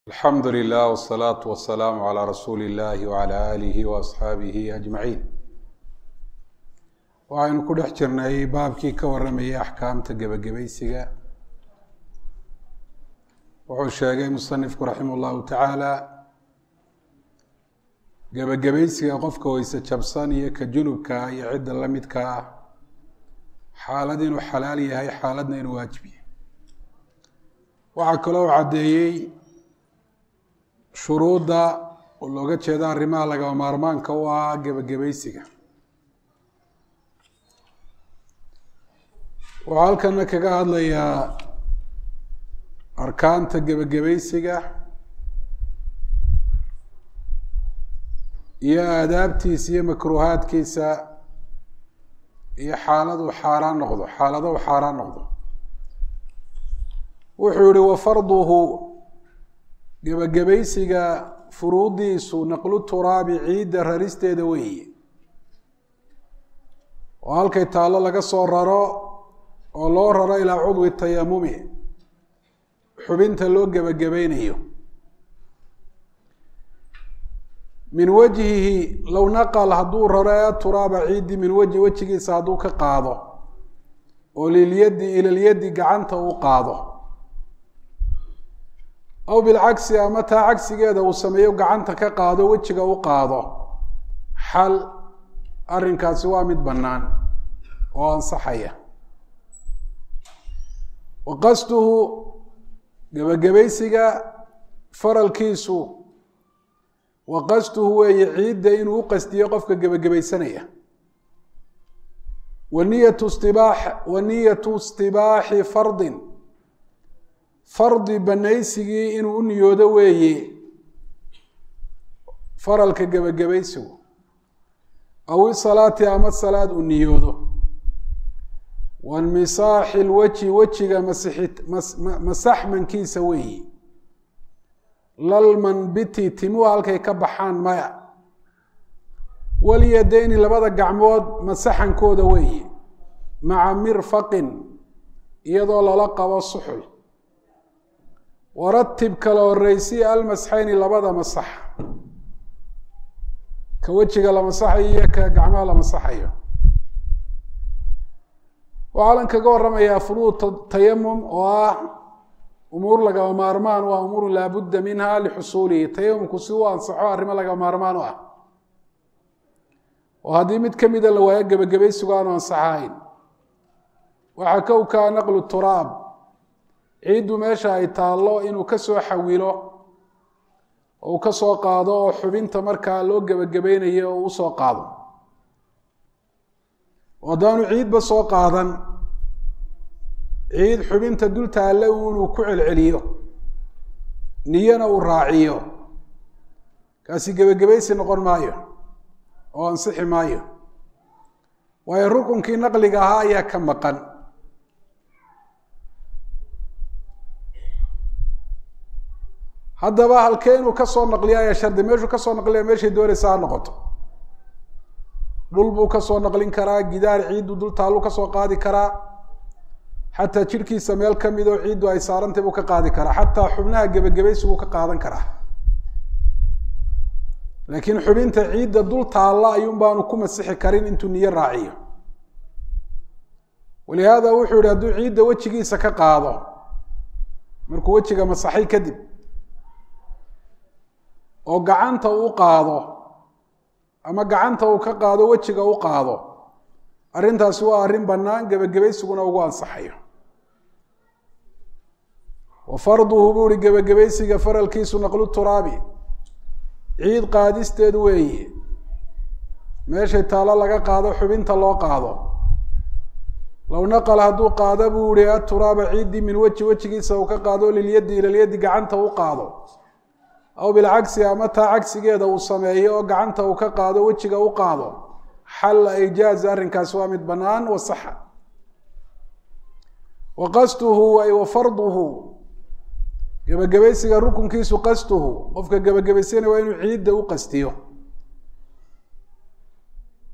alxamdu lilah wsalaatu wasalaamu calaa rasuuli illahi wacala aalihi waasxaabihi ajmaciin waxaynu ku dhex jirnay baabkii ka warramayay axkaamta gebagabaysiga wuxuu sheegay musanifku raximah llahu tacaala gebagabaysiga qofka weyse jabsan iyo ka junubka iyo cidda la midka ah xaalad inuu xalaal yahay xaaladna inuu waajib yahay waxaa kaloo caddeeyey shuruudda oo looga jeeda arrimaha lagama maarmaanka u ah gebagabaysiga wuxuu halkana kaga hadlayaa arkaanta gebagabaysiga iyo aadaabtiisa iyo makruuhaadkiisa iyo xaaladu xaaraan noqdo xaaladahu xaaraan noqdo wuxuu yihi wafarduhu gebagabaysiga furuudiisu naqlu turaabi ciidda raristeeda weeye oo halkay taallo laga soo raro oo loo raro ilaa cudwi tayamumi xubinta loo gebagabaynayo min wajhihi low naqal hadduu raro ee turaaba ciiddi min wajhi wejigiisa hadduu ka qaado oo lilyaddi ilalyaddi gacanta uu qaado aw bilcagsi ama taa cagsigeeda uu sameeyo gacanta ka qaado wejiga u qaado xal arrinkaasi waa mid bannaan oo ansaxaya wa qasduhu gebagabaysiga faralkiisu wa qasduhu weeye ciidda inuu u qasdiyo qofka gebagabaysanaya wa niyatu istibaax wa niyatu istibaaxi fardin fardi banaysigii inuu u niyoodo weeye faralka gebagabaysigu aw isalaati ama salaad uu niyoodo wainmisaaxi lwajhi wejiga masaxmankiisa weeyi lalmanbiti timuhu halkay ka baxaan maya walyadeyni labada gacmood masaxankooda weeye maca mirfaqin iyadoo lala qabo suxul waratib kala horeysi almasxayni labada masax ka wejiga la masaxayo iyo ka gacmaha la masaxayo waxaa lan kaga waramayaa furuud tayamum oo ah umuur lagama maarmaan u ah umuuru laabudda minha lixusuulihi tayamumku si u ansaxo arrimo lagama maarmaan u ah oo haddii mid kamida la waayo gebagabaysigu aanu ansaxahayn waxaa kowkaa naqlu turaab ciiddu meesha ay taallo inuu ka soo xawilo oo uu ka soo qaado oo xubinta markaa loo gebagabaynayo oo u soo qaado oo haddaanu ciidba soo qaadan ciid xubinta dul taalle inuu ku celceliyo niyana uu raaciyo kaasi gebagabaysi noqon maayo oo ansixi maayo waayo rukunkii naqliga ahaa ayaa ka maqan haddaba halkee inuu kasoo naqliya ayaa shardi meeshuu kasoo naqliya meeshay doonaysa ha noqoto dhul buu kasoo naqlin karaa gidaar ciiddu dul taallu kasoo qaadi karaa xataa jidhkiisa meel ka mid oo ciiddu ay saarantay buu ka qaadi karaa xataa xubnaha gebagabaysiguu ka qaadan karaa laakiin xubinta ciidda dul taalla ayuun baanu ku masixi karin intuu niyo raaciyo walihaada wuxuu yihi hadduu ciidda wejigiisa ka qaado markuu wejiga masaxay kadib oo gacanta uu qaado ama gacanta uu ka qaado wejiga u qaado arrintaasi waa arrin bannaan gebagabaysiguna ugu ansaxayo wa farduhu buu ihi gebagabaysiga faralkiisu naqlu turaabi ciid qaadisteed weeye meeshay taalo laga qaado xubinta loo qaado low naqal hadduu qaado buu ihi aturaaba ciiddii min weji wejigiisa uu ka qaado lilyaddi ilalyaddi gacanta u qaado aw bilcagsi ama taa cagsigeeda uu sameeyo oo gacanta uu ka qaado wejiga u qaado xalla ijaaza arrinkaasi waa mid bannaan wa saxa wa qasduhu ay wa farduhu gebagabaysiga rukunkiisu qasduhu qofka gebagabaysanaya waa inuu ciidda u qastiyo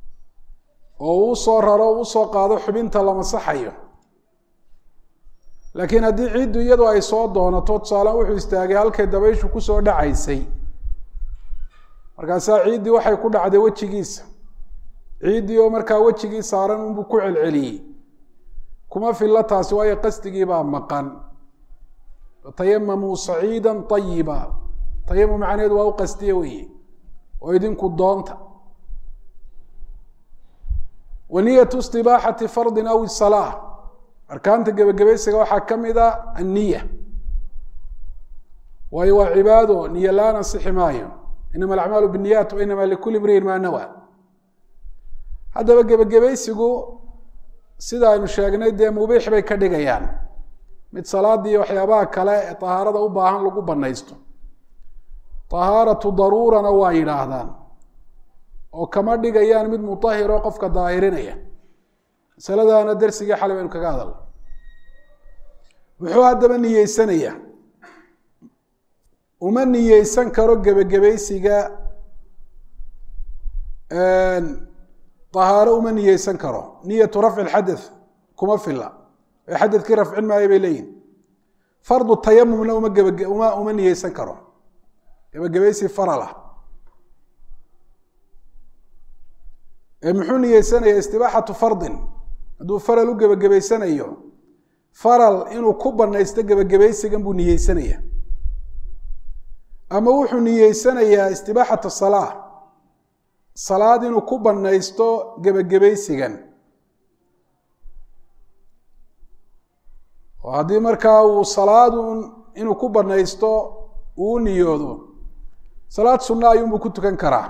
oo uu soo raro o usoo qaado xubinta la masaxayo laakiin haddii ciiddu iyadu ay soo doonato tusaalean wuxuu istaagay halkay dabayshu kusoo dhacaysay markaasaa ciiddii waxay ku dhacday wejigiisa ciiddii oo markaa wejigii saaran unbuu ku celceliyey kuma filla taasi waayo qasdigiibaa maqan tayamamuu saciida ayiba tayamum macnaheedu waa u qastiye weeye oo idinku doonta wa niyatu istibaaxati fardin aw salaa arkaanta gebagabaysiga waxaa ka mid a anniya waayo waa cibaado niyo la-aan ansixi maayo inama alacmaalu binniyaat wa inama likuli imriin maa nawa haddaba gebagabaysigu sida aynu sheegnay dee mubiix bay ka dhigayaan mid salaadii iyo waxyaabaha kale ee tahaarada u baahan lagu banaysto tahaaratu daruurana waa yidhaahdaan oo kama dhigayaan mid mutahiro qofka daahirinaya masaladaana dersigii xalay baynu kaga hadalna muxuu haddaba niyeysanaya uma niyeysan karo gebagabaysiga tahaaro uma niyeysan karo niyatu rafci lxadath kuma fila ee xadadkii rafcin maayo bay leeyihin fardu tayamumna uma geba uma uma niyeysan karo gebagabaysi faralah ee muxuu niyeysanaya istibaaxatu fardin hadduu faral u gebagabaysanayo faral inuu ku banaysto gebagabaysigan buu niyeysanaya ama wuxuu niyeysanayaa istibaaxata salaa salaad inuu ku banaysto gebagabaysigan oo haddii markaa uu salaadun inuu ku banaysto uu u niyoodo salaad sunna ayuunbuu ku tukan karaa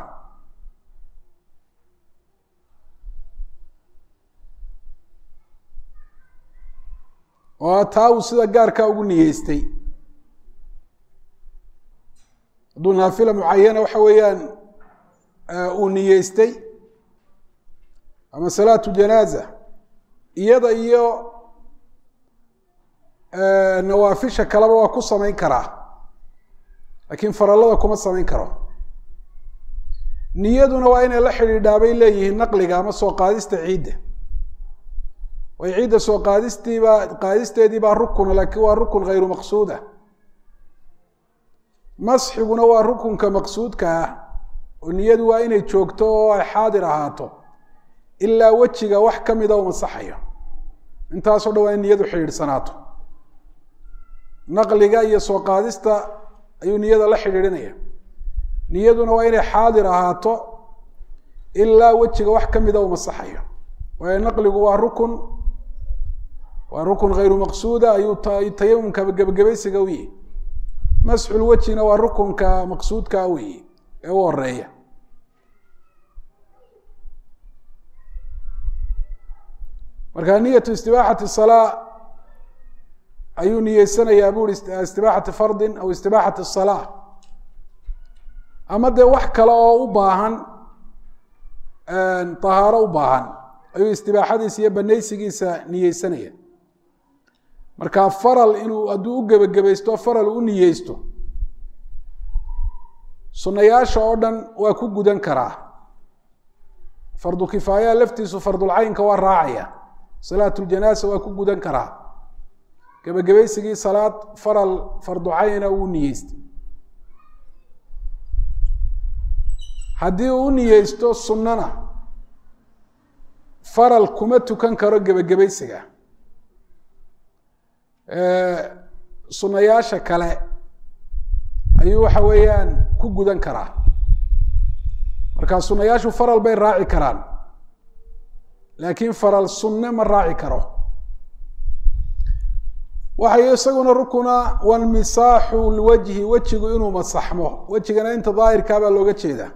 oo taa uu sida gaarkaa ugu niyeystay hadduu naafila mucayana waxa weeyaan uu niyeystay ama salaatu janaaza iyada iyo nawaafisha kaleba waa ku samayn karaa laakiin farallada kuma samayn karo niyaduna waa inay la xidhiidhaa bay leeyihiin naqliga ama soo qaadista ciidda way ciidda soo qaadistiibaa qaadisteedii baa rukuna laakiin waa rukun hayru maqsuuda masxiguna waa rukunka maqsuudka ah oo niyadu waa inay joogto oo ay xaadir ahaato ilaa wejiga wax ka mida u masaxayo intaasoo dhan waa in niyadu xidhiidhsanaato naqliga iyo soo qaadista ayuu niyada la xidhiidhinaya niyaduna waa inay xaadir ahaato ilaa wejiga wax ka mida u masaxayo waayo naqligu waa rukun waa rukun hayru maqsuuda ayuu tayamumka gebagabaysiga u yihi masxul wejina waa rukunka maqsuudkaa weyi ee u horeeya marka niyatu istibaaxati salaa ayuu niyeysanayaa bu uri istibaaxati fardin aw istibaaxati salaa ama dee wax kale oo u baahan tahaaro u baahan ayuu istibaaxadiisa iyo banaysigiisa niyeysanaya marka faral inuu hadduu u gebagabaysto faral u niyeysto sunayaasha oo dhan waa ku gudan karaa fardu kifaayaha laftiisu fardulcaynka waa raacaya salaatuljanaasa waa ku gudan karaa gebagabaysigii salaad faral fardu cayna uu niyeystay haddii uu u niyeysto sunnana faral kuma tukan karo gebagabaysiga sunayaasha kale ayuu waxa weeyaan ku gudan karaa marka sunayaashu faral bay raaci karaan laakiin faral sunne ma raaci karo waxay isaguna rukuna walmisaaxu lwajhi wejigu inuu masaxmo wejigana inta daahirkaa baa looga jeedaa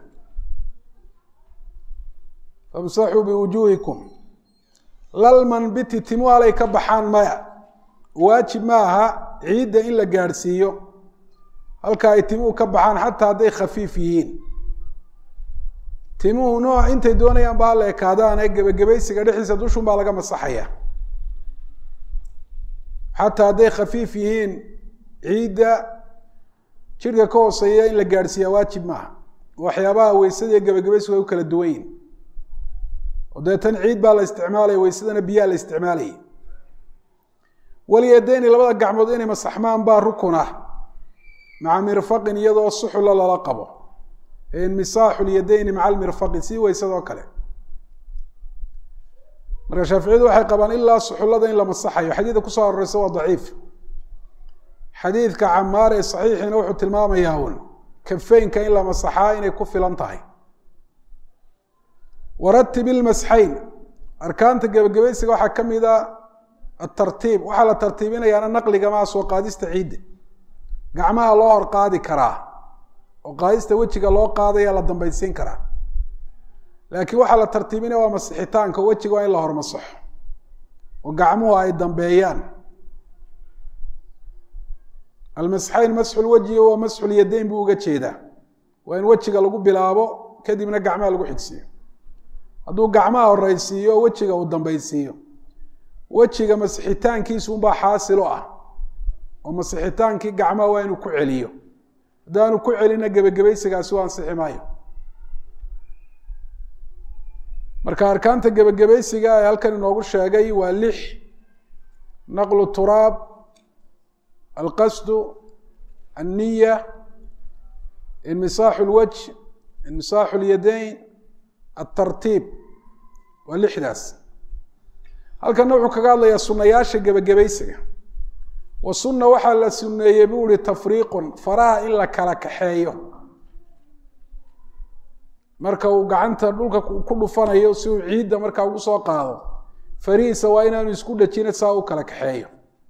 famsaxuu biwujuuhikum lalmanbiti timu alay ka baxaan maya waajib ma aha ciidda in la gaadhsiiyo halka ay timuhu ka baxaan xataa hadday khafiif yihiin timuhu nooc intay doonayaan ba hala ekaadaan ee gebagabaysiga dhexdiisa dushun baa laga masaxaya xataa hadday khafiif yihiin ciidda jidhka ka hooseeya in la gaadhsiiyaa waajib maaha waxyaabaha weysada iyo gebagabaysigu ay u kala duwan yihin oo deetan ciid baa la isticmaalaya weysadana biyaa la isticmaalaya walyadeyni labada gacmood inay masaxmaan baa rukun ah maca mirfaqin iyadoo suxula lala qabo inmisaaxu lyadeyni maca almirfaqi sii weysadoo kale marka shaaficiyadu waxay qabaan ilaa suxullada in la masaxayo xadiidka kusoo aroreysa waa daciif xadiidka camaar ee saxiixiina wuxuu tilmaamayaa un kafeynka in la masaxaa inay ku filan tahay waratib ilmasxayn arkaanta gebagabaysiga waxaa ka mid a atartiib waxaa la tartiibinayaana naqliga maa soo qaadista ciidda gacmaha loo hor qaadi karaa oo qaadista wejiga loo qaadaya la dambaysiin karaa laakiin waxaa la tartiibinaya waa masixitaanka wejiga waa in la hormasaxo oo gacmuhu ay dambeeyaan almasxayn masxu lwajhi waa masxu lyadayn buu uga jeedaa waa in wejiga lagu bilaabo kadibna gacmaha lagu xigsiiyo hadduu gacmaha horeysiiyo o wejiga uu dambaysiiyo wejiga masixitaankiisu unbaa xaasilo ah oo masixitaankii gacmaha waa inuu ku celiyo haddaanu ku celina gebagabaysigaasi u ansixi maayo marka arkaanta gebagabaysiga ee halkan inoogu sheegay waa lix naqlu turaab alqasdu alniya inmisaaxu lwajh inmisaaxu lyadayn altartiib waa lixdaas halkanna wuxuu kaga hadlayaa sunayaasha gebagabaysiga wa sunna waxaa la suneeyey buu ihi tafriiqun faraha in la kala kaxeeyo marka uu gacanta dhulka ku dhufanayo si uu ciidda markaa ugu soo qaado farihiisa waa inaanu isku dhajina saa u kala kaxeeyo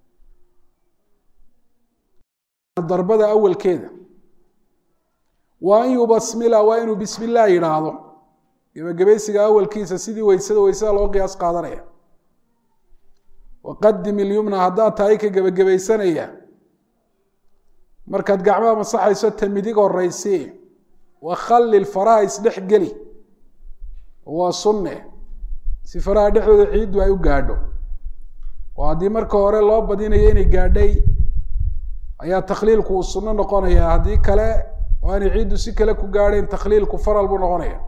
darbada awalkeeda wa an yubasmila waa inuu bismi illah yidhaahdo gebagabaysiga awalkiisa sidii weysada weysada loo qiyaas qaadanaya waqadim ilyumna haddaad tahay ka gebagabaysanaya markaad gacmaha masaxayso ta midig horeysi wakhallil faraha isdhex geli waa sunne si faraha dhexdooda ciiddu ay u gaadho oo haddii marka hore loo badinayo inay gaadhay ayaa takhliilku uu sunno noqonaya haddii kale oo aanay ciiddu si kale ku gaadhayn takhliilku faral buu noqonaya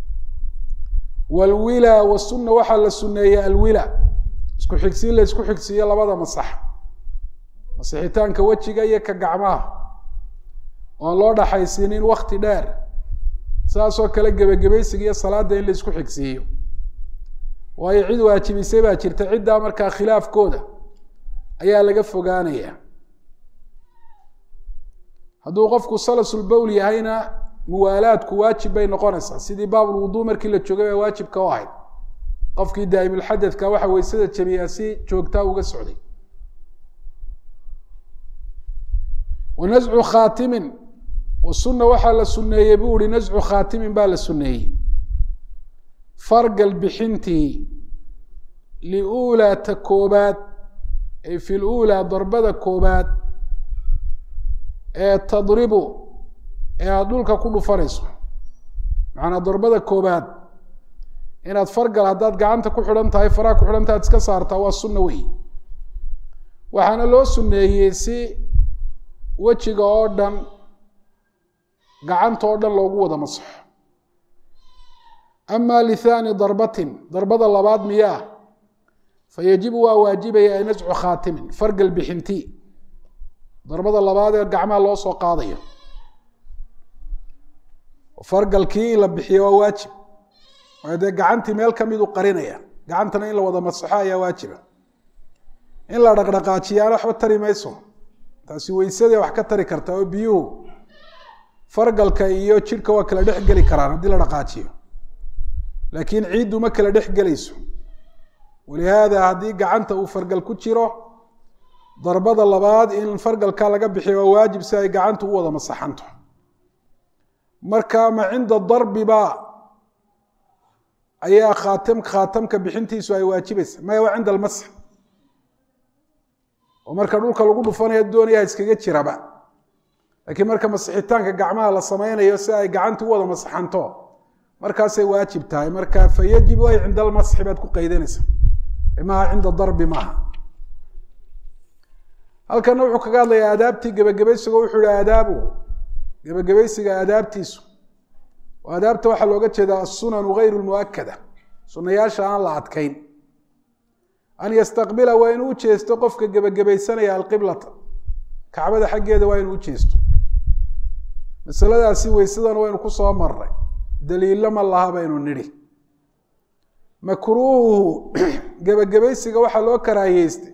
walwila wasunna waxaa la sunneeya alwila isku xigsiin la isku xigsiiyo labada masax masixitaanka wejiga iyo ka gacmaha oan loo dhaxaysiinin wakti dheer saasoo kale gebagabaysiga iyo salaada in la isku xigsiiyo waayo cid waajibisay baa jirta ciddaa markaa khilaafkooda ayaa laga fogaanaya hadduu qofku salasulbowl yahayna muwaalaadku waajib bay noqonaysaa sidii baabulwuduu markii la joogay baa waajibka u ahayd qofkii daa'imulxadadka waxa weysada jabiyaa si joogtaa uga socday wa nascu khaatimin wasunna waxaa la sunneeyey buu ihi nascu khaatimin baa la sunneeyey fargal bixintii liuulaa ta koobaad ay fi luulaa darbada koobaad ee tadribu ee aada dhulka ku dhufanayso macanaa darbada koobaad inaad fargal haddaad gacanta ku xidhan tahay faraha ku xidhan tahay ad iska saartaa waa sunna wey waxaana loo sunneeyey si wejiga oo dhan gacanta oo dhan loogu wada masaxo ama lithani darbatin darbada labaad miyaa fa yajibu waa waajibaya ay nascu khaatimin fargal bixinti darbada labaad ee gacmaha loo soo qaadayo fargalkii in la bixiyo waa waajib waayo dee gacantii meel kamid u qarinaya gacantana in la wada masaxo ayaa waajiba in la dhaqdhaqaajiyaana waxba tari mayso taasi weysadee wax ka tari karta oo biyuhu fargalka iyo jidhka waa kala dhex geli karaan haddii la dhaqaajiyo laakiin ciiddu ma kala dhex gelayso walihaada haddii gacanta uu fargal ku jiro darbada labaad in fargalka laga bixiyo waa waajib si ay gacantu u wada masaxanto marka ma cinda darbiba ayaa khaatam khaatamka bixintiisu ay waajibaysa maya waa cinda almasx oo marka dhulka lagu dhufanaya doonaya iskaga jiraba laakiin marka masixitaanka gacmaha la sameynayo si ay gacantu u wada masaxanto markaasay waajib tahay marka fa yajibu ay cinda almasxi baad ku qaydanaysa maaha cinda darbi maaha halkana wuxuu kaga hadlayaa aadaabtii gebagabaysiga wuxuu yihi aadaabu gebagabaysiga aadaabtiisu aadaabta waxaa looga jeedaa asunanu gayru lmuakada sunayaasha aan la adkayn an yastaqbila waa inuu ujeesto qofka gebagabaysanaya alqiblata kacbada xaggeeda waa inuu ujeesto masaladaasi weysadan waynu ku soo maray daliilo ma laha baynu nidhi makruuhu gebagabaysiga waxaa loo karaahiyeystay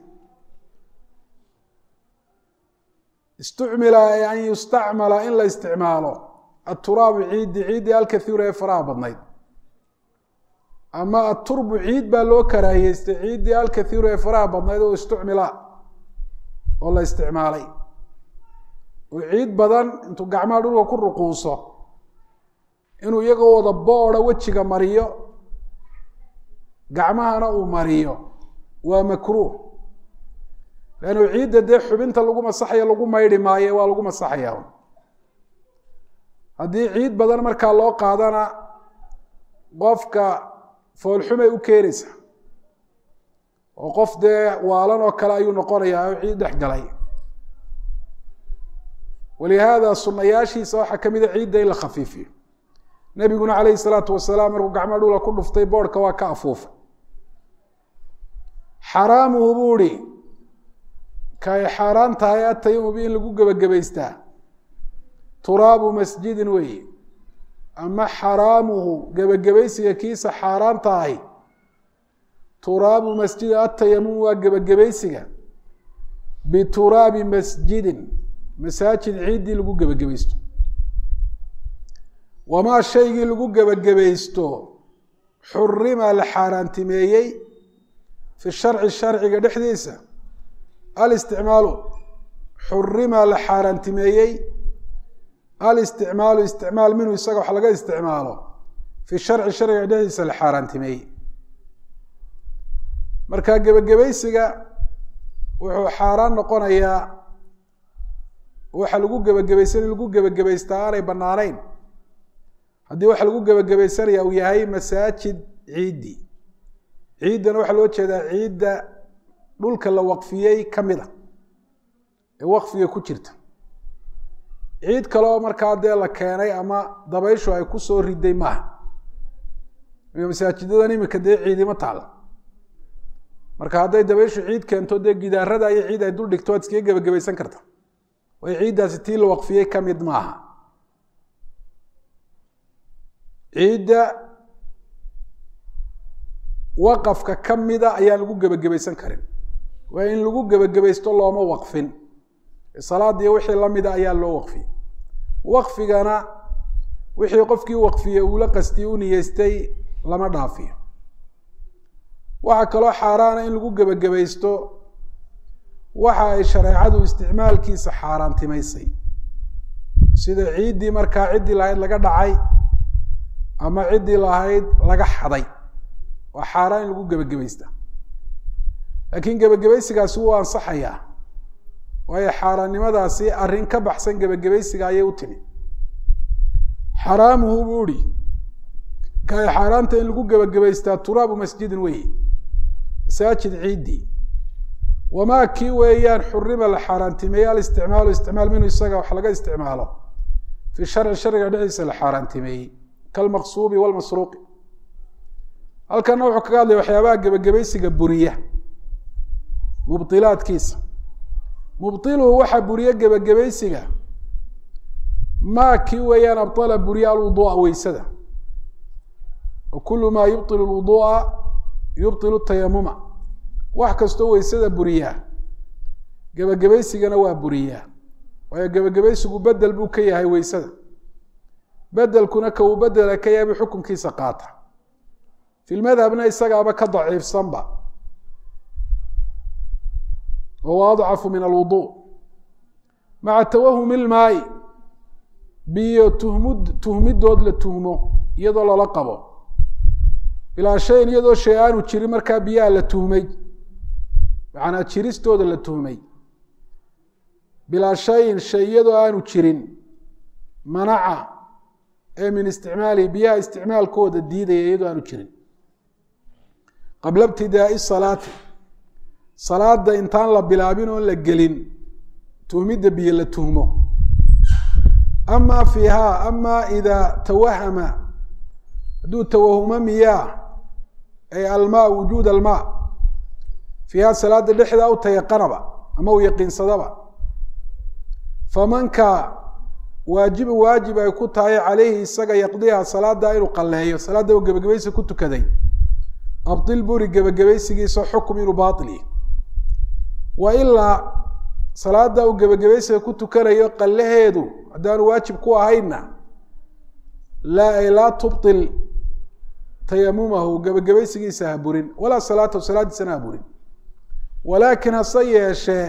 istucmila an yustacmala in la isticmaalo aturaabu ciiddi ciiddii alkathiira ee faraha badnayd ama aturbu ciid baa loo karaahiyeystay ciiddii alkathiiru ee faraha badnayd oo istucmila oo la isticmaalay oo ciid badan intuu gacmaha dhulka ku ruquuso inuu iyagoo wada boodha wejiga mariyo gacmahana uu mariyo waa makruuh leannu ciidda dee xubinta lagu masaxaya lagu maydhi maayo waa lagu masaxaya haddii ciid badan markaa loo qaadana qofka foolxumay u keenaysa oo qof dee waalan oo kale ayuu noqonayaa oo ciid dhex galay walihaada sunayaashiisa waxaa ka mida ciidda in la khafiifiyo nebiguna calayhi salaatu wasalaam markuu gacmo dhula ku dhuftay boodhka waa ka afuufay xaraamuhu buu ihi kaay xaaraan tahay ataymubi in lagu gebagabaystaa turaabu masjidin weeye ama xaraamuhu gebagabaysiga kiisa xaaraan tahay turaabu masjidin atayamum waa gebagabaysiga bituraabi masjidin masaajid ciiddii lagu gebagabaysto wamaa shaygii lagu gebagabaysto xurima la xaaraantimeeyey fi sharci sharciga dhexdiisa alisticmaalu xurima la xaaraantimeeyey alisticmaalu isticmaal minhu isaga wax laga isticmaalo fi sharci sharciga dhexdiisa la xaaraantimeeyey marka gebagabaysiga wuxuu xaaraan noqonayaa waxa lagu gebagabaysan in lagu gebagabaystaa aanay banaanayn haddii waxa lagu gebagabaysanaya uu yahay masaajid ciiddi ciiddana waxaa loo jeedaa ciidda dhulka la waqfiyey ka mid a ee waqfiga ku jirta ciid kale oo markaa dee la keenay ama dabayshu ay ku soo riday maaha masaajidadan imika dee ciidima taala marka hadday dabayshu ciid keento dee gidaarada iyo ciid ay dul dhigto waad iskaga gebagabaysan karta way ciiddaasi tii la waqfiyey ka mid maaha ciidda waqafka ka mida ayaan lagu gebagabaysan karin waa in lagu gebagabaysto looma waqfin salaadiiyo wixii lamida ayaa loo waqfiyey waqfigana wixii qofkii waqfiyey uula qastiyey u niyeystay lama dhaafiyo waxaa kaloo xaaraana in lagu gebagabaysto waxa ay shareecadu isticmaalkiisa xaaraantimaysay sida ciiddii markaa ciddii lahayd laga dhacay ama ciddii lahayd laga xaday waa xaaraan in lagu gebagabaysta laakiin gebagabaysigaasi wuu ansaxayaa waayo xaaraannimadaasi arrin ka baxsan gebagabaysiga ayay u timi xaraamuhu buu ihi kaay xaaraanta in lagu gebagabaystaa turaabu masjidin weeye masaajid ciiddii wamaa kii weeyaan xurima la xaaraantimeeyey alisticmaalu isticmaal minhu isaga wax laga isticmaalo fi sharci sharciga dhexdiisa la xaaraantimeeyey kalmaqsuubi walmasruuqi halkana wuxuu kaga hadlaya waxyaabaha gebagabaysiga buriya mubdilaadkiisa mubdiluhu waxaa buriye gebagabaysiga maa kii weeyaan abdala buriya alwuduu'a weysada wa kulu maa yubطil lwuduu'a yubطilu tayamuma wax kastoo weysada buriyaa gebagabaysigana waa buriyaa waayo gebagabaysigu bedel buu ka yahay weysada bedelkuna ka uu bedela ka yahay buu xukunkiisa qaata fi lmadhabna isagaaba ka daciifsanba wahuwa adcafu min alwudu maca tawahumi ilmaayi biyo tuhmud tuhmidood la tuhmo iyadoo lala qabo bilaa shayin iyadoo shay aanu jirin markaa biyaha la tuhmay macanaa jiristooda la tuhmay bilaa shayin shay iyadoo aanu jirin manaca ee min isticmaalihi biyaha isticmaalkooda diidaya iyadoo aanu jirin qabla ibtidaai salaati salaada intaan la bilaabin oon la gelin tuhmidda biyo la tuhmo ama fiiha ama idaa tawahama hadduu tawahumo miyaa ay almaa wujuud almaa fiiha salaada dhexdaa u tayaqanaba ama uu yaqiinsadaba famanka waajibu waajib ay ku tahay calayhi isaga yaqdiha salaada inuu qalleeyo salaadda uu gebagabaysi ku tukaday abdil buri gebagabaysigiisa xukum inuu baili wa ilaa salaada uu gebagabaysiga ku tukanayo qallaheedu haddaanu waajib ku ahaynna laa ay laa tubtil tayamumahu gebagabaysigiisa ha burin walaa salaatahu salaadiisana ha burin walaakin hase yeeshee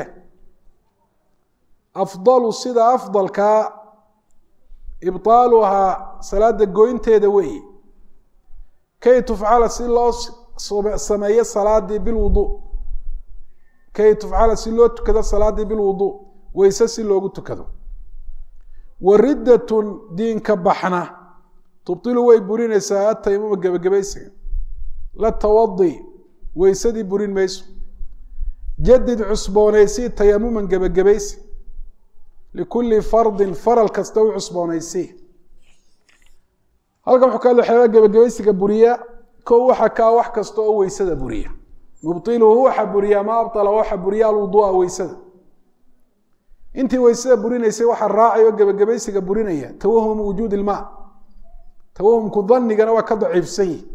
afdalu sida afdalkaa ibطaaluhaa salaada goynteeda weeye kay tufcala si loo sameeyo salaadii bilwudu kay tufcala si loo tukado salaadii bilwudu weyse si loogu tukado wa riddatun diinka baxna tubtilu way burinaysaa ataymuma gebagabaysiga la tawadi weysadii burin mayso jadid cusboonaysi tayamuman gebagabaysi likulli fardin faral kasta u cusboonaysi halkan wuxuu ka hadla waxyaabaa gebagabaysiga buriya ko waxa kaa wax kasta oo weysada buriya mubtiluhu waxa buriya ma abala waxa buriya alwudua weysada intii weysada burinaysay waxaa raacay oo gebagabaysiga burinaya tawahumu wujuud ilmaa tawahumku danigana waa ka daciifsan yihi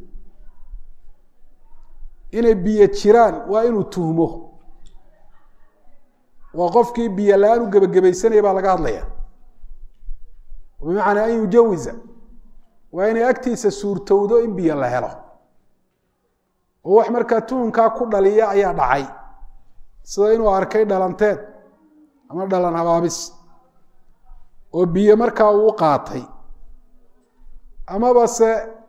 inay biyo jiraan waa inuu tuhmo waa qofkii biyo la-aan u gebagabaysanaya baa laga hadlaya bimacnaa an yujawiza waa inay agtiisa suurtowdo in biyo la helo oo wax markaa tuhunkaa ku dhaliya ayaa dhacay sida inuu arkay dhalanteed ama dhalan habaabis oo biyo markaa uu qaatay amaba se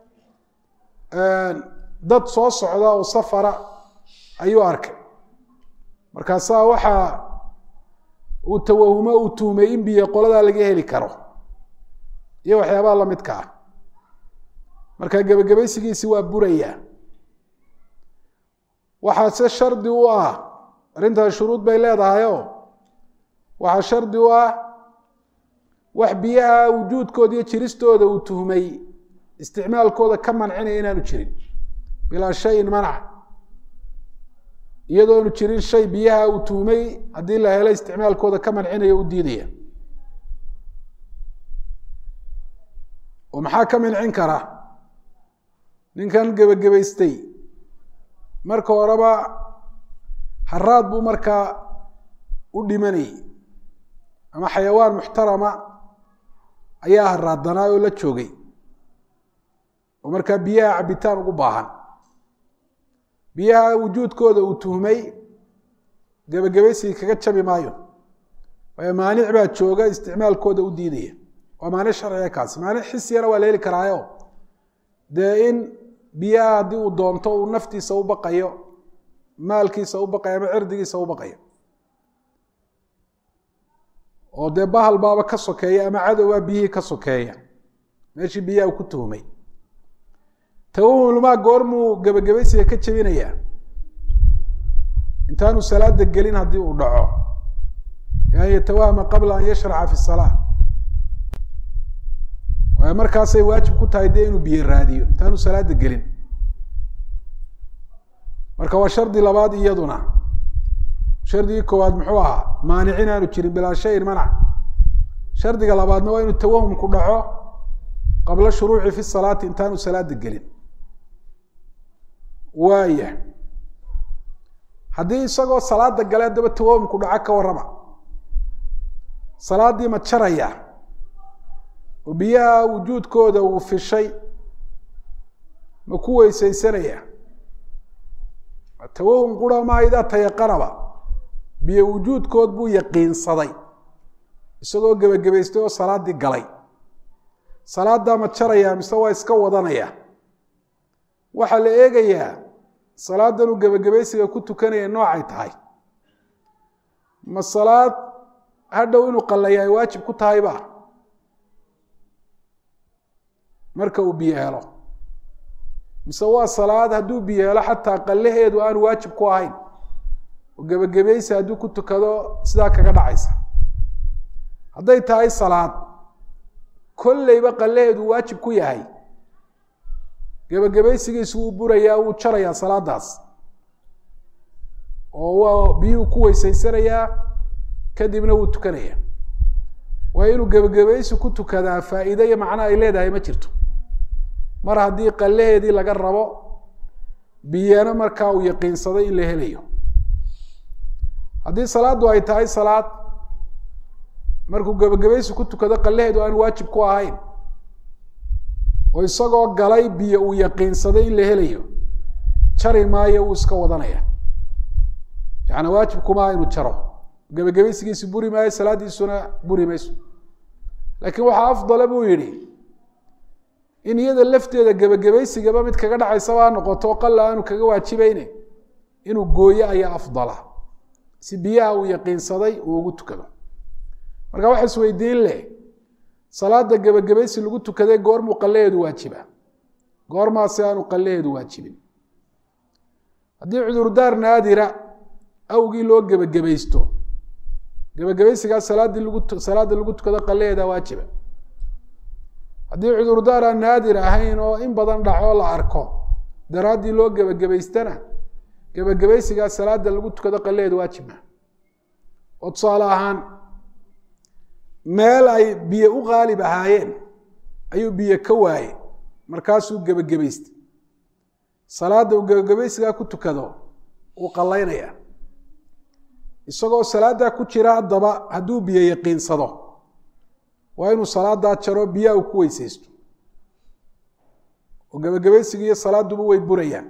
dad soo socda oo safara ayuu arkay markaasaa waxaa uu tawahumo uu tuhmay in biyo qoladaa laga heli karo iyo waxyaabaha lamidka ah marka gebagabaysigiisi waa burayaa waxaa se shardi u ah arrintaas shuruud bay leedahayoo waxaa shardi u ah wax biyaha wujuudkooda iyo jiristooda uu tuhmay isticmaalkooda ka mancinaya inaanu jirin bilaa shayin manc iyadoonu jirin shay biyaha uu tuhmay haddii la helo isticmaalkooda ka mancinaya u diidaya oo maxaa ka mancin kara ninkan gebagabaystay marka horeba haraad buu markaa u dhimanayay ama xayawaan muxtarama ayaa haraadanaa oo la joogay oo markaa biyaha cabitaan ugu baahan biyaha wujuudkooda uu tuhmay gebagabaysigii kaga jabi maayo waayo maanic baa jooga isticmaalkooda u diidaya waa maanic sharciga kaasi maanic xisiyana waa la heli karaayo dee in biyaha haddii uu doonto uu naftiisa u baqayo maalkiisa u baqayo ama cirdigiisa u baqayo oo dee bahal baaba ka sokeeya ama cadowbaa biyihii ka sokeeya meeshii biyaha uu ku tuhmay tawahumulmaa goormuu gebagabaysiga ka jebinayaa intaanu salaada gelin haddii uu dhaco an yatawahama qabla an yashraca fi salaa waayo markaasay waajib ku tahay dee inuu biyo raadiyo intaanu salaada gelin marka waa shardi labaad iyaduna shardigii koowaad muxuu ahaa maanicin aanu jirin bilaa shayin manac shardiga labaadna waa inuu tawahumku dhaco qabla shuruuci fi salaati intaanu salaada gelin waaya haddii isagoo salaada gale haddaba tawahumku dhaco ka warrama salaaddii ma jaraya oo biyaha wujuudkooda uu fishay ma ku weysaysanaya tawahum qura maa idaa tayaqanaba biyo wujuudkood buu yaqiinsaday isagoo gebagabaystay oo salaaddii galay salaaddaa ma jaraya mise waa iska wadanaya waxaa la eegayaa salaadan uu gebagabaysiga ku tukanaya noocay tahay ma salaad hadhow inuu qallaya ay waajib ku tahayba marka uu biyo helo mise waa salaad hadduu biyo helo xataa qallaheedu aanu waajib ku ahayn oo gebagabaysi hadduu ku tukado sidaa kaga dhacaysa hadday tahay salaad kolleyba qallaheedu waajib ku yahay gebagabaysigiisu wuu burayaa wuu jarayaa salaadaas oo waa biyuhu ku weysaysanayaa kadibna wuu tukanayaa waa inuu gebagabaysi ku tukadaa faa'iide iyo macno ay leedahay ma jirto mar haddii qallaheedii laga rabo biyana markaa uu yaqiinsaday in la helayo haddii salaaddu ay tahay salaad markuu gebagabaysi ku tukado qallaheedu aan waajib ku ahayn oo isagoo galay biyo uu yaqiinsaday in la helayo jari maayo uu iska wadanaya yaani waajib kuma aha inuu jaro gebagabaysigiisi buri maayo salaaddiisuna buri mayso laakiin waxaa afdala buu yidhi in iyada lafteeda gebagabaysigaba mid kaga dhacaysaba ha noqoto qalla aanu kaga waajibayne inuu gooyo ayaa afdala si biyaha uu yaqiinsaday uu ugu tukado marka waxa isweydiin leh salaada gebagabaysi lagu tukaday goormuu qallaheedu waajiba goormaasi aanu qallaheedu waajibin haddii cudurdaar naadira awgii loo gebagabaysto gebagabaysigaas salaaddii lagu salaada lagu tukado qallaheeda waajiba haddii cudurdaar aan naadir ahayn oo in badan dhacoo la arko daraaddii loo gebagabaystana gebagabaysigaas salaada lagu tukado qallaheeda waajibma oo tusaale ahaan meel ay biyo u qaalib ahaayeen ayuu biyo ka waaye markaasuu gebagabaystay salaadda uu gebagabaysigaa ku tukado wuu qallaynaya isagoo salaaddaa ku jira haddaba hadduu biyo yaqiinsado waa inuu salaadaa jaro biyaha uu ku weysaysto oo gebagabaysiga iyo salaaduba way burayaan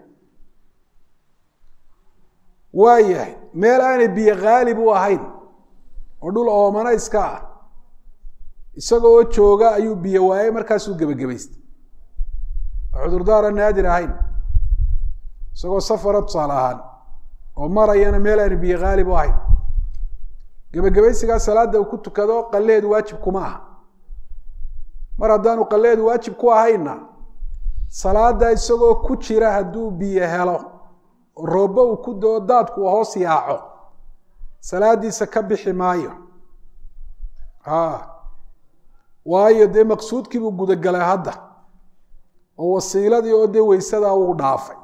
waa yahay meel aanay biyo khaalib u ahayn oo dhul oomana iska ah isagoo jooga ayuu biyo waayey markaasuu gebagabaystay oo cudurdaara naadir ahayn isagoo safara tusaale ahaan oo marayana meel aanu biyo khaalib u ahayn gebagabaysigaa salaada uu ku tukado qalleheedu waajib kuma aha mar haddaanu qalleheedu waajib ku ahaynna salaada isagoo ku jira hadduu biyo helo roobbo uu ku doo daadku hoos yaaco salaadiisa ka bixi maayo a waayo dee maqsuudkii buu gudagalay hadda oo wasiiladii oo dee weysadaa uu dhaafay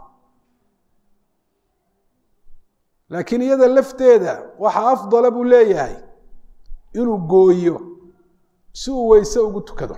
laakiin iyada lafteeda waxaa afdala buu leeyahay inuu gooyo si uu weyse ugu tukado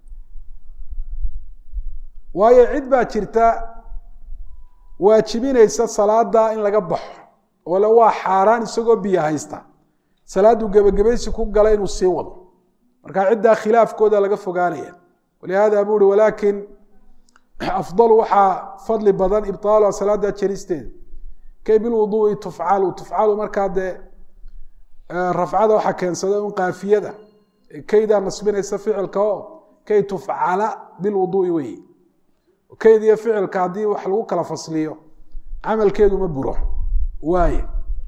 waayo cid baa jirta waajibinaysa salaada in laga baxo oo le waa xaaraan isagoo biyo haysta salaaduu gebagabaysi ku gala inuu sii wado marka ciddaa khilaafkooda laga fogaanaya walihaada buu uhi walaakin afdalu waxaa fadli badan ibtaaluha salaada jeristeeda kay bilwuduui tufcalu tufcalu markaa dee rafcada waxaa keensada un kaafiyada kaydaa nasbinaysa ficilka oo kay tufcala bilwuduui wey kayd iyo ficilka haddii wax lagu kala fasliyo camalkeedu ma buro waaye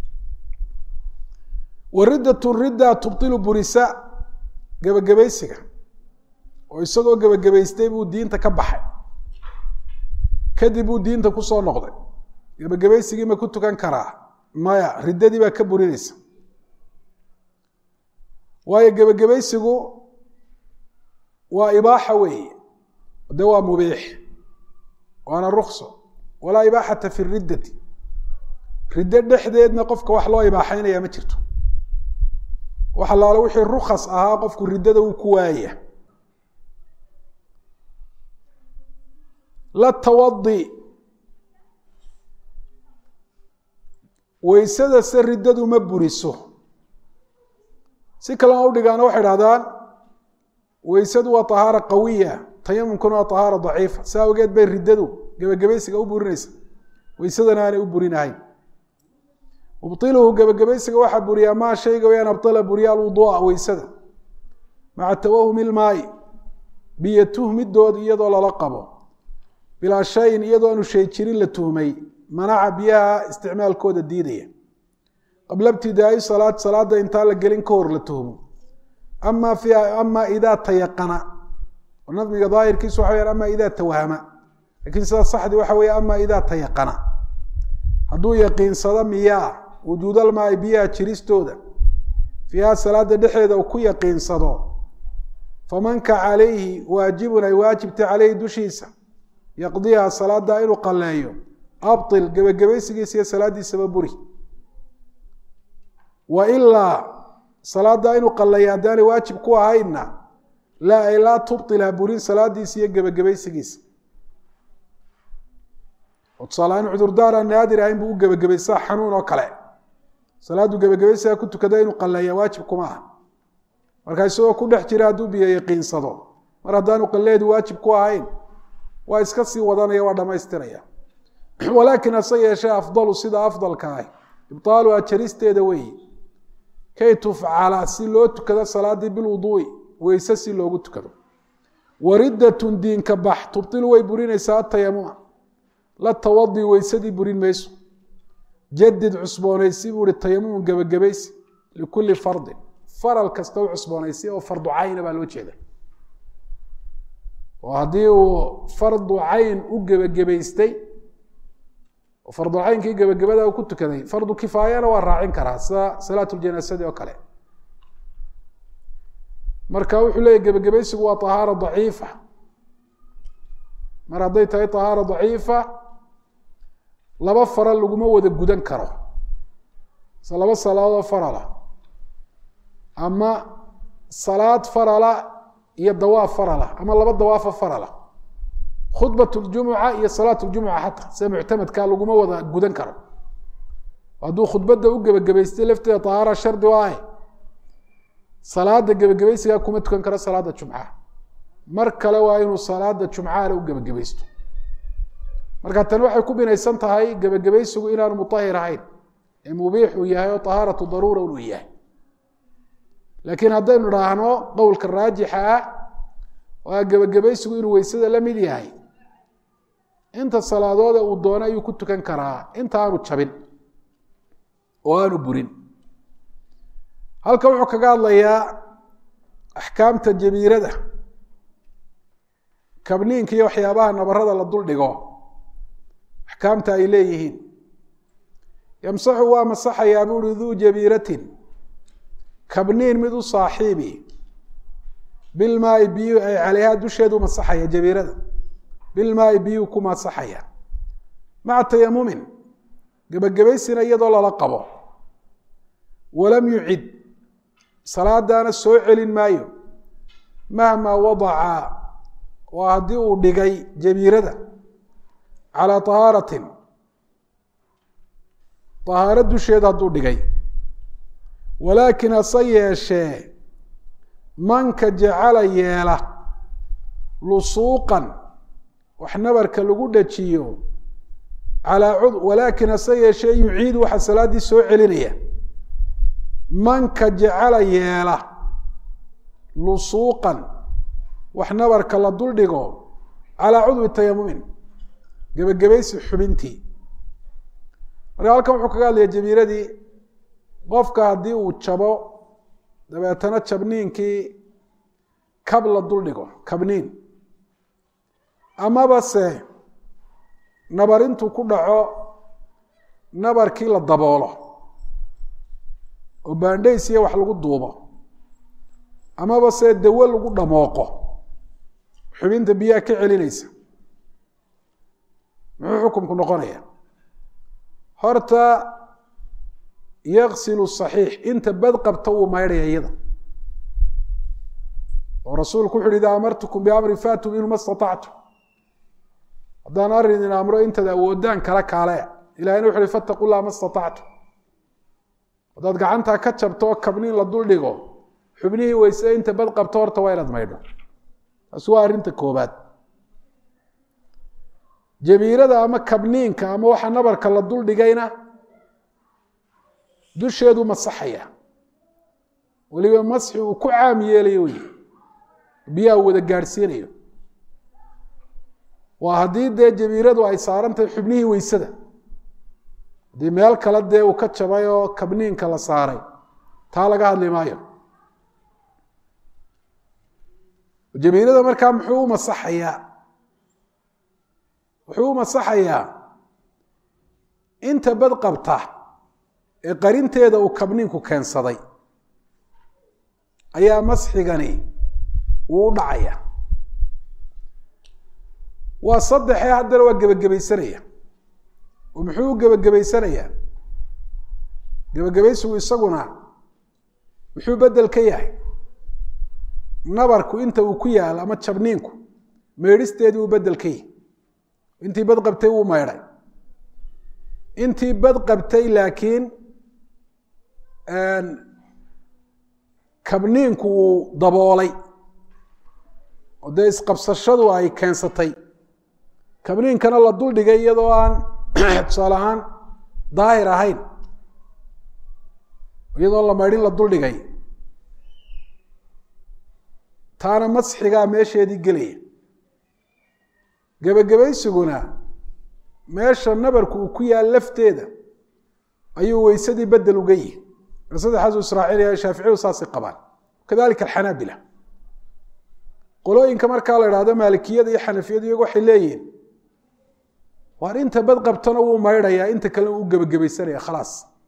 waridatu ridda tubtilu burisa gebagabaysiga oo isagoo gebagabaystay buu diinta ka baxay kadib buu diinta kusoo noqday gebagabaysigii ma ku tukan karaa maya riddadii baa ka burinaysa waayo gebagabaysigu waa ibaaxa weeye de waa mubiix waana rukso walaa ibaaxata fi riddati riddo dhexdeedna qofka wax loo ibaaxeynaya ma jirto wax allaale wixii rukas ahaa qofku riddada wuu ku waaya la tawadi weysada se riddadu ma buriso si kalena udhigaana waxay dhahdaan weysadu waa tahaara qawiya tayamumkuna waa tahaara daciifa saa awgeed bay riddadu gebagabaysiga u burinaysa weysadana aanay u burinahayn mubtiluhu gebagabaysiga waxaa buriyaa maa shayga wayaan abtala buriya alwudua weysada maca tawahumi ilmaayi biyo tuhmidood iyadoo lala qabo bilaa shayin iyadoo aanu shay jirin la tuhmay manaca biyaha isticmaalkooda diidaya qabla ibtidaai salaad salaada intaan la gelin ka hor la tuhmo ama fiiha ama idaa tayaqana nadmiga daahirkiisu waxa weyaan ama idaa tawahama lakin sida saxdi waxa weeye ama idaa tayaqana hadduu yaqiinsado miyaa wujuudalmaai biyaha jiristooda fiiha salaada dhexeeda uu ku yaqiinsado famanka calayhi waajibun ay waajibta caleyhi dushiisa yaqdiha salaada inuu qaleeyo abtil gebagabaysigiisa iyo salaadiisaba buri wa ilaa salaaddaa inuu qallaya haddaanay waajib ku ahaynna laa ay laa tubطilha burin salaadiisa iyo gebagabaysigiisa oo tusaalahaan cudurdaar aan naadir ahayn buu u gebagabaysaa xanuun oo kale salaaddu gebagabaysiga ku tukada inuu qalleeya waajib kuma aha marka isagoo ku dhex jira hadduu biyo yaqiinsado mar haddaanu qalleedu waajib ku ahayn waa iska sii wadanaya waa dhammaystiraya walaakin hase yeeshee afdalu sida afdalka ah ibaaluha jaristeeda weeye kay tufcala si loo tukado salaadii bilwuduui weyse si loogu tukado wariddatun diinka bax tubtilu way burinaysaa atayamuma la tawadi weysadii burin mayso jadid cusboonaysi buu hi tayamumun gebagabaysi likulli fardin faral kasta u cusboonaysi oo fardu cayna baa loo jeeda oo haddii uu fardu cayn u gebagabaystay oo fardulcaynkii gebagabada uu ku tukaday fardu kifaayana waa raacin karaa sida salaat ljanaasadi oo kale marka wuxuu leeyahy gebagabaysigu waa ahaara daciifa mar hadday tahay ahaara daciifa laba faral laguma wada gudan karo se laba salaadood farala ama salaad farala iyo dawaaf farala ama laba dawaafa farala khudbat ljumuca iyo salaat ljumuca xataa sida muctamadka laguma wada gudan karo hadduu khudbadda u gebagabaystay lafteeda tahaara shardi o ah salaada gebagabaysigaa kuma tukan karo salaada jumcaha mar kale waa inuu salaada jumcahana u gebagabaysto marka tani waxay ku binaysan tahay gebagabaysigu inaanu mutahir ahayn ee mubiix uu yahay oo tahaaratu daruura inuu yahay laakiin haddaynu idhaahno qowlka raajixa ah waa gebagabaysigu inuu weysada la mid yahay inta salaadoode uu doono ayuu ku tukan karaa inta aanu jabin oo aanu burin halka wuxuu kaga hadlayaa axkaamta jabiirada kabniinka iyo waxyaabaha nabarada la dul dhigo axkaamta ay leeyihiin yamsaxu waa masaxayaa buuhi duu jabiiratin kabniin mid u saaxiibi bilmaai biyu ay caleyhaa dusheedu masaxaya jabiirada bilmaai biyuu ku masaxaya maca tayamumin gebagabaysina iyadoo lala qabo walam yucid salaadaana soo celin maayo mahmaa wadaca waa haddii uu dhigay jabiirada calaa tahaaratin tahaaro dusheeda hadduu dhigay walaakin hase yeeshee manka jacala yeela lusuuqan wax nabarka lagu dhajiyo calaa cud walaakin hase yeeshee yuciidu waxaa salaaddii soo celinaya manka jacala yeela lusuuqan wax nabarka la dul dhigo calaa cudwi tayamumin gebagabaysi xubintii marka halkan wuxuu kaga hadlaya jabiiradii qofka haddii uu jabo dabeetana jabniinkii kab la dul dhigo kabniin amaba se nabar intuu ku dhaco nabarkii la daboolo oo baandhays iyo wax lagu duubo amaba se dawo lagu dhamooqo xubinta biyaha ka celinaysa muxuu xukumku noqonaya horta yaksilu saxiix inta bad qabta wuu maydhaya iyada oo rasuulku wuxu uhi idaa amartukum biamrin faatuu minhu ma statactu haddaan arrin idin amro intaad awoodaan kala kaale ilahina wuxu uhi fattaqu llah ma statactu haddaad gacantaa ka jabto oo kabniin la dul dhigo xubnihii weyse inta bad qabto horta waa inaad maydho taasi waa arrinta koobaad jabiirada ama kabniinka ama waxa nabarka la dul dhigayna dusheedu masaxaya weliba masxi uu ku caam yeelayo wey biyaha wada gaadhsiinayo waa haddii dee jabiiradu ay saaran tahay xubnihii weysada haddii meel kale dee uu ka jabay oo kabniinka la saaray taa laga hadli maayo jabiirada markaa muxuu u masaxayaa wuxuu u masaxayaa inta bad qabta ee qarinteeda uu kabniinku keensaday ayaa masxigani uu u dhacaya waa saddexee haddana waa gebagabaysanaya oo muxuu u gebagabaysanayaa gebagabaysigu isaguna muxuu bedel ka yahay nabarku inta uu ku yaal ama jabniinku meydhisteedii uu bedel ka yahay intii bad qabtay wuu maydhay intii bad qabtay laakiin kabniinku uu daboolay oo dee isqabsashadu ay keensatay kabniinkana la duldhigay iyadoo aan tusaale ahaan daahir ahayn iyadoo la maydhin la duldhigay taana masxigaa meesheedii gelaya gebagabaysiguna meesha nabarku uu ku yaal lafteeda ayuu weysadii bedel uga yihi saddexaasu israaciiliya shaaficiyadu saasay qabaan kadalika alxanaabila qolooyinka markaa la idhahdo maalikiyada iyo xanafiyadu iyagu waxay leeyihiin waar inta bad qabtona wuu maydhayaa inta kalena uu gebagabaysanaya khalaas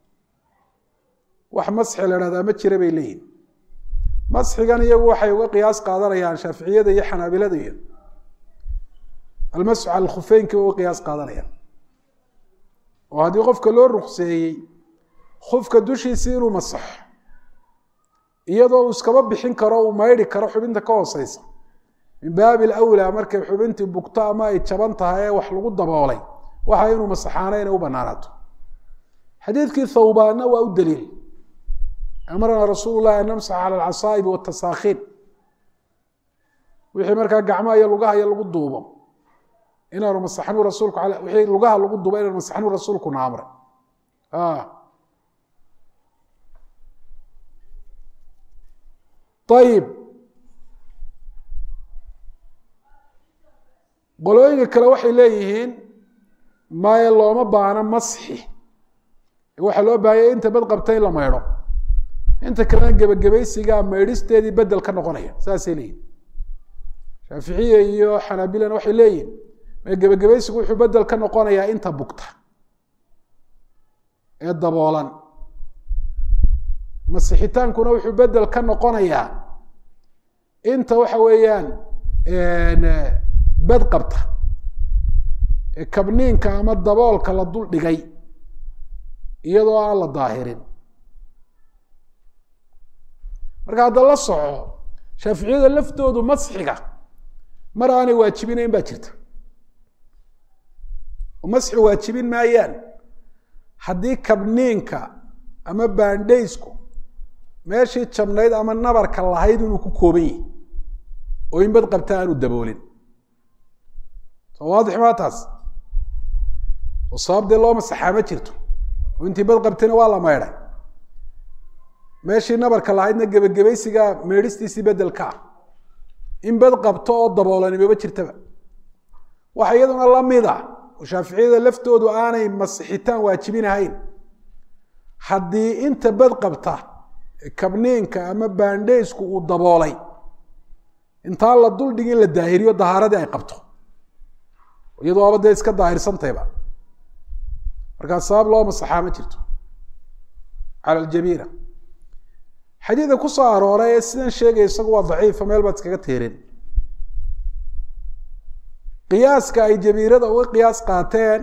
wax masxi la idhahdaa ma jira bay leeyihin masxigan iyagu waxay uga qiyaas qaadanayaan shaaficiyada iyo xanaabilada iyo almasxu cala alkhufeynki uga qiyaas qaadanayaan oo haddii qofka loo rukseeyey khufka dushiisii inuu masaxo iyadoo uu iskaba bixin karo uu maydhi karo xubinta ka hooseysa min baabi alawlaa markay xubintii bugto ama ay jaban tahay ee wax lagu daboolay waxa inuu masaxaano inay u banaanaato xadiidkii thawbaanna waa u daliil amarna rasuulu llahi an namsax cala alcasaa'ibi watasaakhiin wixii markaa gacmaha iyo lugaha iyo lagu duubo inaanu masaxnu rasuulku wixii lugaha lagu duubo inaanu masaxnu rasuulkuna amray ayib qolooyinka kale waxay leeyihiin maya looma baano masxi waxaa loo baahanya inta bad qabta in la maydho inta kalena gebagabaysigaa maydhisteedii bedel ka noqonaya saasay leeyihin shaaficiya iyo xanaabilana waxay leeyihin gebagabaysigu wuxuu bedel ka noqonayaa inta bugta ee daboolan masixitaankuna wuxuu bedel ka noqonayaa inta waxa weeyaan bed qabta ee kabniinka ama daboolka la dul dhigay iyadoo aan la daahirin marka hadda la soco shaaficiyada laftoodu masxiga mar aanay waajibinayn baa jirta oo masxi waajibin maayaan haddii kabniinka ama baandhaysku meeshii jabnayd ama nabarka lahayd inuu ku kooban yahi oo in bad qabta aanu daboolin soo waadix maa taas oo sabab dee loo masaxaa ma jirto oo intii bad qabtayna waa la maydhay meeshii nabarka lahaydna gebagabaysigaa meedhistiisii bedelka ah in bad qabto oo daboolani maba jirtaba waxa iyaduna lamid a oo shaaficiyada laftoodu aanay masixitaan waajibinahayn haddii inta bad qabta kabniinka ama baandheysku uu daboolay intaan la duldhigin la daahiriyo dahaaradii ay qabto iyadoo aba dee iska daahirsantayba markaa sabab loo masaxaa ma jirto cala aljabiira xadiidka ku soo arooray ee sidan sheegaya isagu waa daciifa meel baad iskaga tiirin qiyaaska ay jabiirada uga qiyaas qaateen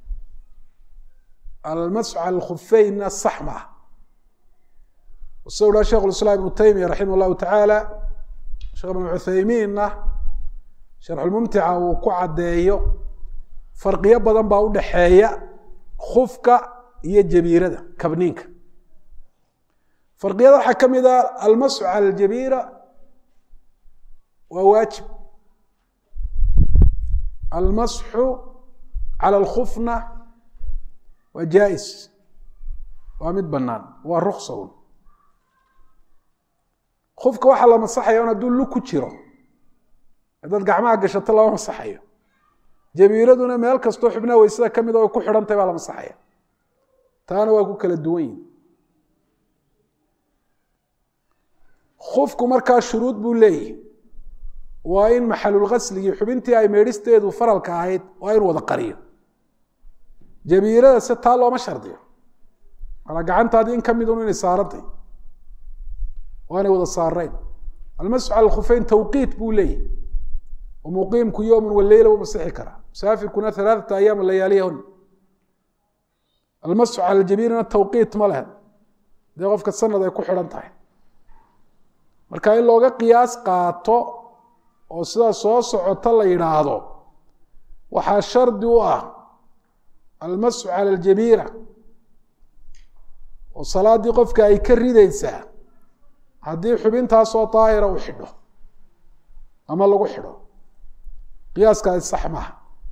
almasxu cala alkhufeynna sax ma ah sida uhaa shekh islaam ibnu taymiya raximah llahu tacaala sheekh ibnu cuthaymiinna sharxulmumtica uu ku caddeeyo farqiyo badan baa u dhaxeeya khufka iyo jabiirada kabniinka farqiyada waxaa ka mid ah almasxu cala aljabiira waa waajib almasxu cala alkhufna waa jaa-is waa mid bannaan waa ruksa un kufka waxaa la masaxaya un hadduu lug ku jiro haddaad gacmaha gashato lama masaxayo jabiiraduna meel kastoo xubnaha weysada ka mida way ku xidhantahy baa la masaxaya taana waa ku kala duwan yihin kufku markaa shuruud buu leeyahy waa in maxalulgasligii xubintii ay meedhisteedu faralka ahayd waa inu wada qariyo jabiirada se taa looma shardiyo alaa gacantaadii in ka midun inay saarantay waanay wada saarayn almasxu cala alkhufeyn tawqiit buu leeyahy oo muqiimku yowman waleyla u masixi karaa musaafirkuna alaaata ayaam layaaliyahun almasxu cala aljabiirina tawqiit ma leh dee qofka sanad ay ku xidhan tahay marka in looga qiyaas qaato oo sidaa soo socota la yidhaahdo waxaa shardi u ah almasxu cala aljabiira oo salaaddii qofka ay ka ridaysaa haddii xubintaasoo daahira u xidho ama lagu xidho qiyaaskaasi sax maaha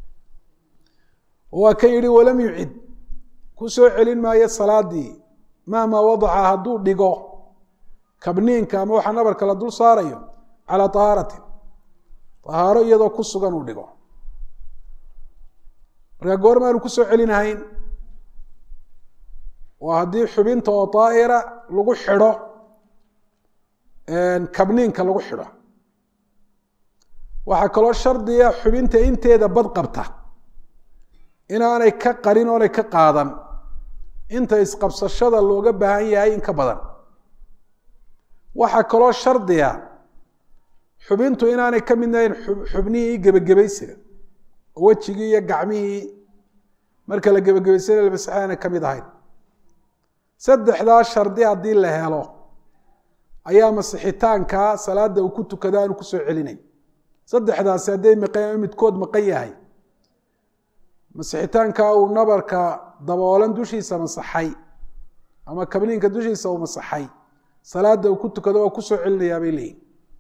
waa kan yidhi walam yucid ku soo celin maayo salaaddii mahmaa wadaca hadduu dhigo kabniinka ama waxa nabarka la dul saarayo calaa tahaaratin tahaaro iyadoo ku sugan uu dhigo markaa goormaanu ku soo celinahayn waa haddii xubinta oo daa'ira lagu xidho kabniinka lagu xidho waxaa kaloo shardiga xubinta inteeda bad qabta inaanay ka qarin oonay ka qaadan inta isqabsashada looga baahan yahay in ka badan waxaa kaloo shardiga xubintu inaanay ka midnahayn xubnihii gebagabaysiga oo wejigii iyo gacmihii marka la gebagabaysana lamasaxa aanay ka mid ahayn saddexdaa shardi haddii la helo ayaa masixitaankaa salaada uu ku tukada aanu kusoo celinayn saddexdaasi hadday maqan midkood maqan yahay masixitaankaa uu nabarka daboolan dushiisa masaxay ama kabniinka dushiisa uu masaxay salaada uu ku tukado waa kusoo celinayaa bay leeyihin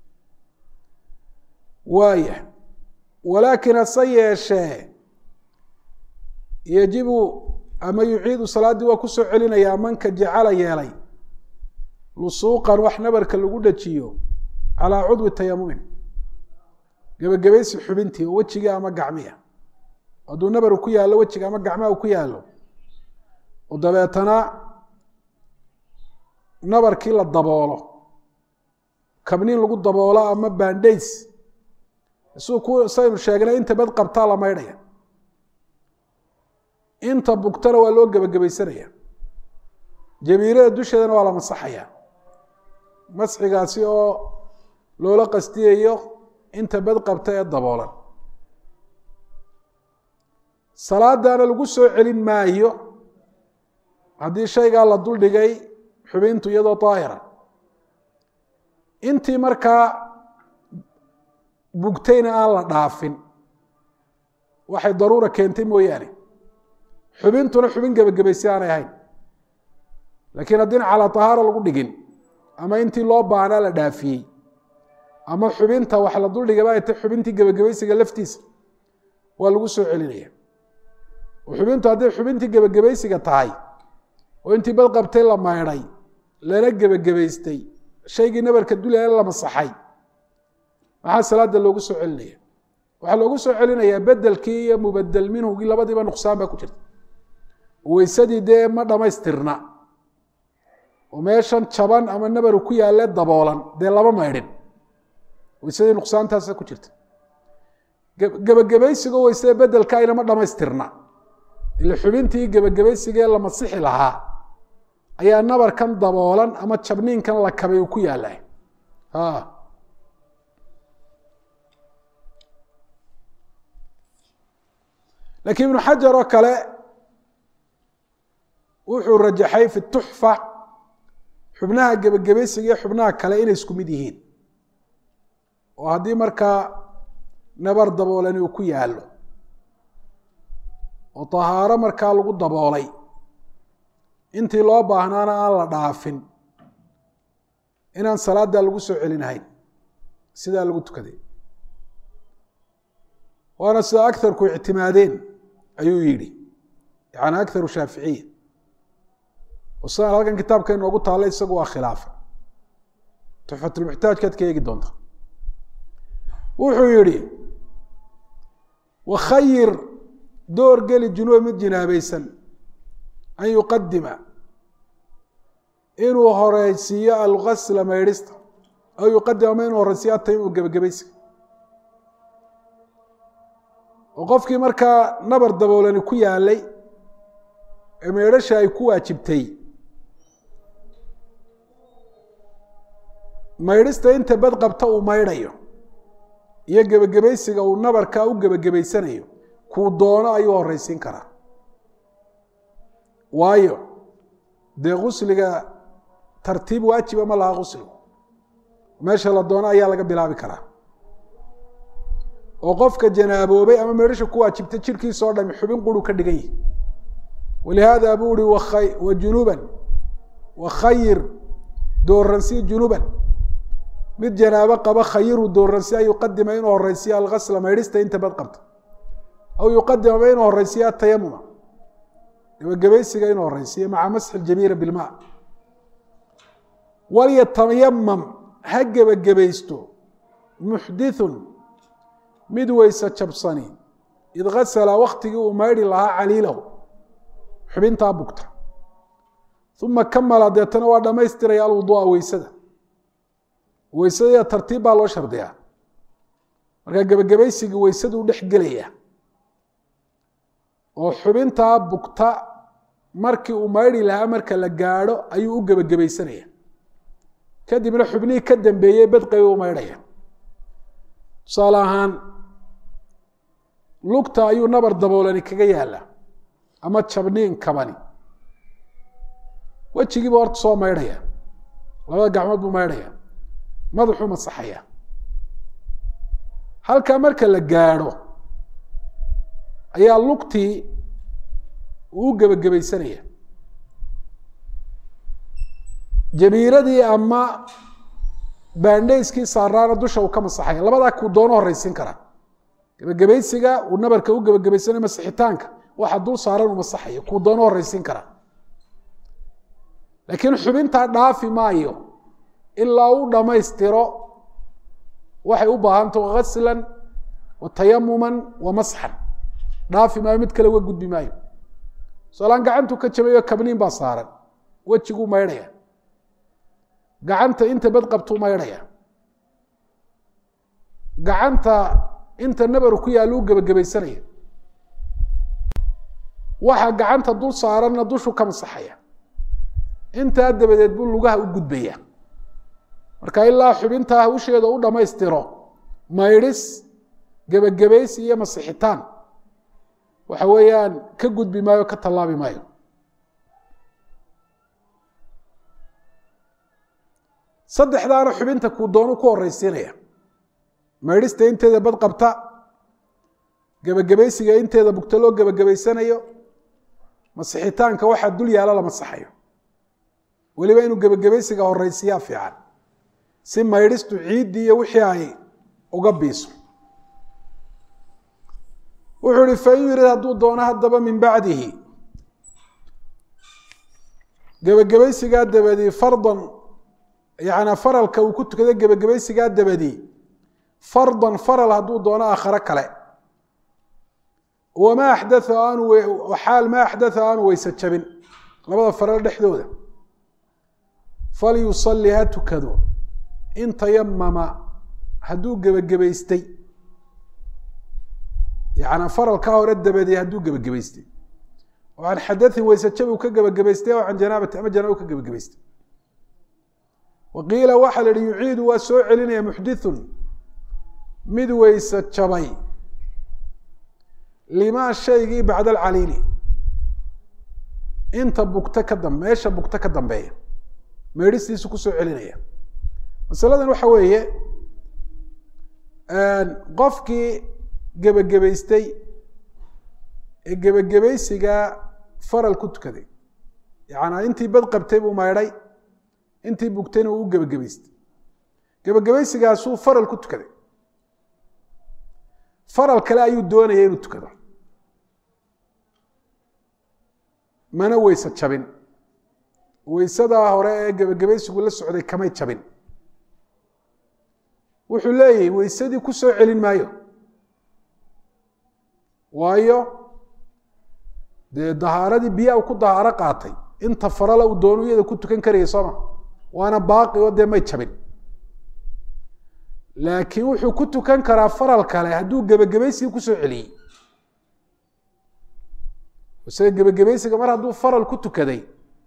waaya walaakin hase yeeshee yajibu ama yuciidu salaaddii waa kusoo celinayaa manka jacala yeelay lusuuqan wax nabarka lagu dhajiyo calaa cudwi tayamumin gebagabaysi xubintii oo wejigii ama gacmiya hadduu nabaru ku yaallo wejiga ama gacmaha u ku yaallo oo dabeetana nabarkii la daboolo kabniin lagu daboolo ama bandhays isuu ku saynu sheegnay inta bad qabtaa la maydhaya inta bugtana waa loo gebagabaysanaya jabiirada dusheedana waa la masaxaya masxigaasi oo loola qastiyayo inta bad qabta ee daboolan salaadaana lagu soo celin maayo haddii shaygaa la duldhigay xubintu iyadoo daahira intii markaa bugtayna aan la dhaafin waxay daruura keentay mooyaane xubintuna xubin gebagabaysi aanay ahayn laakiin haddiina calaa tahaara lagu dhigin ama intii loo baahnaa la dhaafiyey ama xubinta wax la duldhigaba ay tay xubintii gebagabaysiga laftiisa waa lagu soo celinaya oo xubintu hadday xubintii gebagabaysiga tahay oo intii bad qabtay la maydhay lana gebagabaystay shaygii nabarka dulaya la masaxay maxaa salaada loogu soo celinaya waxaa loogu soo celinayaa bedelkii iyo mubadel minhugii labadiiba nuqsaan baa ku jirta weysadii dee ma dhamaystirna oo meeshan jaban ama nabaru ku yaalle daboolan dee lama maydhin weysadii nuqsaantaasa ku jirta gebagabaysigo weysada bedelka ayna ma dhamaystirna ila xubintii gebagabaysigee la masixi lahaa ayaa nabarkan daboolan ama jabniinkan la kabay uu ku yaalla laakiin ibnu xajar oo kale wuxuu rajaxay fi tuxfa xubnaha gebagabaysiga iyo xubnaha kale inay isku mid yihiin oo haddii markaa nabar daboolani uu ku yaallo oo tahaaro markaa lagu daboolay intii loo baahnaana aan la dhaafin inaan salaaddaa lagu soo celinahayn sidaa lagu tukaday waana sida agarku ictimaadeen ayuu yidhi yani agaru shaaficiya oo sidaan halkan kitaabka inoogu taalla isagu waa khilaafa tuxfatulmuxtaajkaad ka eegi doonta wuxuu yihi wakhayir door geli junuub mid jinaabaysan an yuqadima inuu horeysiiyo algasla maydhista aw yuqadima ama inuu horeysiiyo ataymu gebagabaysiga oo qofkii markaa nabar daboolani ku yaalay ee maydhasha ay ku waajibtay maydhista inta bad qabta uu maydhayo iyo gebagabaysiga uu nabarkaa u gebagabaysanayo kuu doono ayuu horeysiin karaa waayo dee gusliga tartiib waajiba ma laha quslu meesha la doono ayaa laga bilaabi karaa oo qofka janaaboobay ama meedhasha ku waajibta jirhkiisa o dhami xubin quru ka dhigan yihi walihaada buu ihi wa junuban wakhayir dooransi junuban mid janaabo qaba khayiru dooransi an yuqadima inuu horeysiyo algasla maydhista inta bad qabta aw yuqadimama inuu horeysiyo atayamuma gebagabaysiga inuu horeysiyo maca masxi ljamiira bilma walyatayamam ha gebagabaysto muxdithun mid weyse jabsani id gasala waktigii uu maydhi lahaa caliilahu xubintaa bugta uma kamala deetana waa dhamaystiraya alwudua weysada weysada tartiib baa loo shardiyaa markaa gebagabaysigii weysaduu dhex gelaya oo xubintaa bugta markii uu maydhi lahaa marka la gaadho ayuu u gebagabaysanaya kadibna xubnihii ka dambeeyey badqabi u maydhaya tusaale ahaan lugta ayuu nabar daboolani kaga yaala ama jabniin kabani wejigiiba horta soo maydhaya labada gacmood buu maydhaya madaxuu masaxaya halkaa marka la gaadho ayaa lugtii uu u gebagabaysanaya jabiiradii ama baandhayskii saaraana dusha uu ka masaxaya labadaa kuu doono horeysiin karaa gebagabaysiga uu nabarka u gebagabaysanayo masixitaanka waxa dul saaran uu masaxayo kuu doono horeysiin karaa laakiin xubintaa dhaafi maayo ilaa u dhammaystiro waxay u baahantaho gaslan wa tayamuman wa masxan dhaafi maayo mid kale uga gudbi maayo solaan gacantu ka jabayo kabniin baa saaran wejiguu maydhaya gacanta inta bad qabtuu maydhaya gacanta inta nabaru ku yaallo u gebagabaysanaya waxa gacanta dul saaranna dushu ka masaxaya intaa dabadeed buu lugaha u gudbaya marka ilaa xubintaa hawsheeda u dhammaystiro maydhis gebagabaysi iyo masixitaan waxa weeyaan ka gudbi maayo ka tallaabi maayo saddexdaana xubinta kuu doonu ku horeysiinaya maydhista inteeda bad qabta gebagabaysiga inteeda bugta loo gebagabaysanayo masixitaanka waxaa dul yaalo la masaxayo weliba inuu gebagabaysiga horeysiyaa fiican si maydhistu ciiddii iyo wixii ay uga biiso wuxuu ihi fain yurid hadduu doono haddaba min bacdihi gebagabaysigaa dabadii fardan yana faralka uu ku tukada gebagabaysigaa dabadii fardan faral hadduu doono aakhare kale wamaa axdaa aanu xaal maa axdatha aanu weyse jabin labada faral dhexdooda falyusalli ha tukado in tayamama hadduu gebagabaystay yana faralkaa hore dabadee hadduu gebagabaystay oo can xadain weyse jab uu ka gebagabaystay oo can janaabati ama janaaba u ka gebagabaystay wa qiila waxaa la yihi yuciidu waa soo celinaya muxdithun mid weyse jabay limaa shaygii bacda alcaliili inta bugta ka dam meesha bugta ka dambeeya meedhistiisu kusoo celinaya masaladan waxa weeye qofkii gebagabaystay ee gebagabaysigaa faral ku tukaday yacanaa intii bad qabtay buu maydhay intii bugtayna uu u gebagabaystay gebagabaysigaasuu faral ku tukaday faral kale ayuu doonaya inuu tukado mana weyse jabin weysadaa hore ee gebagabaysigu la socday kamay jabin wuxuu leeyahay weysadii ku soo celin maayo waayo dee dahaaradii biyaa ku dahaaro qaatay inta farala uu doonu iyada ku tukan karaya sooma waana baaqi oo dee may jabin laakiin wuxuu ku tukan karaa faral kale hadduu gebagabaysiga kusoo celiyey isaga gebagabaysiga mar hadduu faral ku tukaday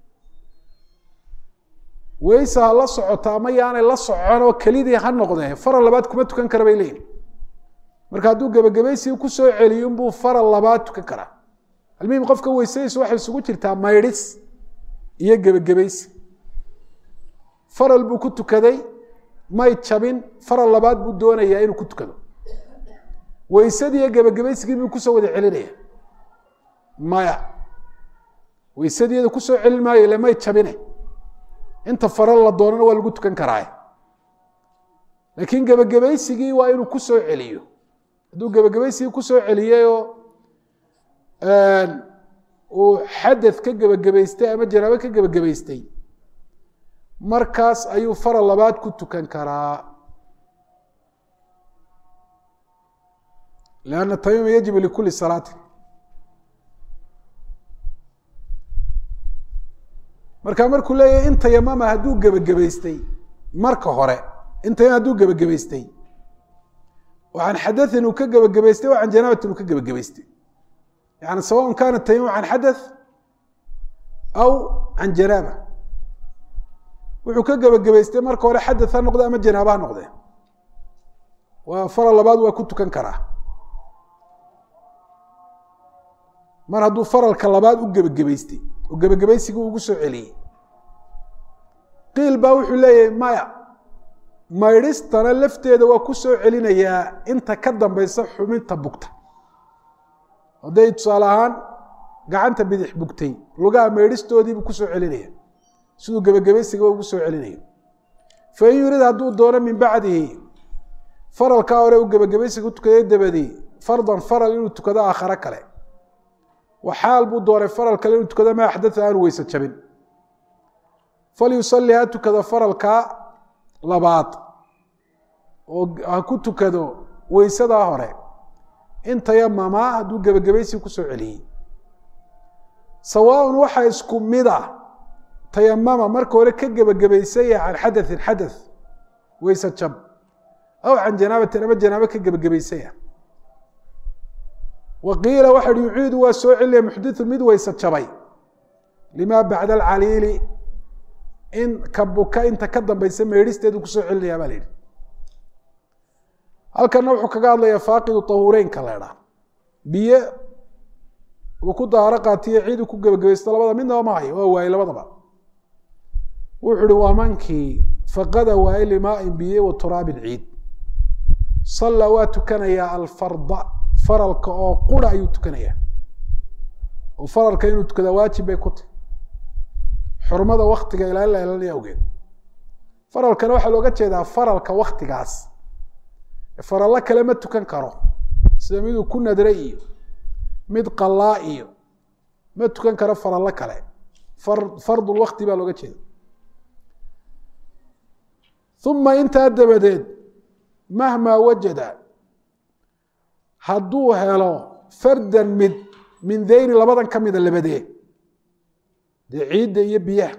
weyse ha la socoto ama yaanay la socon oo kelidii ha noqdee faral labaad kuma tukan kara bay leeyihin marka hadduu gebagabaysiga kusoo celiyo inbuu faral labaad tukan karaa almuhim qofka weysadiisu waxay isugu jirtaa maydhis iyo gebagabaysi faral buu ku tukaday may jabin faral labaad buu doonayaa inuu ku tukado weysadii iyo gebagabaysigii buu kusoo wada celinaya maya weysadiyada kusoo celin maayo ile may jabine inta faral la doonana waa lagu tukan karaa laakiin gebagabaysigii waa inuu kusoo celiyo hadduu gebagabaysigii kusoo celiyeyoo uu xadad ka gebagabaystay ama janaabo ka gebagabaystay markaas ayuu faral labaad ku tukan karaa lanna tamima yajibu likuli salaati marka markuu leeyahay in tayamama hadduu gebagabaystay marka hore in tayamam hadduu gebagabaystay waxaan xadaثin uu ka gebagabaystay o can janaabatin uu ka gebagabaystay yani sawaء kana tayamum can xadaث aw can janaaba wuxuu ka gebagabaystay marka hore xadaث ha noqde ama janaaba ha noqde waa faral labaad waa ku tukan karaa mar hadduu faralka labaad u gebagabaystay oo gebagabaysigii ugu soo celiyey qiil baa wuxuu leeyahay maya maydhistana lafteeda waa ku soo celinayaa inta ka dambaysa xubinta bugta hadday tusaale ahaan gacanta bidix bugtay lugaha maydhistoodiibuu kusoo celinaya siduu gebagabaysigiba ugu soo celinayo fain yurid hadduu doono min bacdihi faralkaa hore uu gebagabaysiga u tukaday dabadii fardan faral inuu tukado aakhare kale waxaal buu doonay faral kale inuu tukado ma axdaa aanu weyse jabin falyusalli ha tukado faralkaa labaad oo ha ku tukado weysadaa hore in tayamama hadduu gebagabaysi kusoo celiyey sawaaun waxaa isku mid a tayamama marka hore ka gebagabaysaya can xadaثin xadaث weyse jab aw can janaabatin ama janaabo ka gebagabaysaya waqiila waxa hi yuciidu waa soo celinaya muxdiثu mid weyse jabay lima bacda alcaliili in ka buka inta ka dambaysa meedhisteedu kusoo celinaya baa la yihi halkana wuxuu kaga hadlaya faaqidu tahuureynka leedhaa biyo uu ku daaro qaatiyo ciid uu ku gebagabaysto labada midnaba ma hayo waa waayey labadaba wuxu uhi waa mankii faqada waaye limaain biyo wa turaabin ciid salla waa tukanayaa alfarda faralka oo qura ayuu tukanayaa oo faralka inuu tukadaa waajib bay ku tahy xurmada waktiga ilaalin la ilaalinaya awgeed faralkana waxaa looga jeedaa faralka waktigaas farallo kale ma tukan karo sida miduu ku nadre iyo mid qalaa iyo ma tukan karo farallo kale far fardul wakti baa looga jeeda uma intaa dabadeed mahmaa wajada hadduu helo fardan mid min dayni labadan ka mida labadee dee ciidda iyo biyaha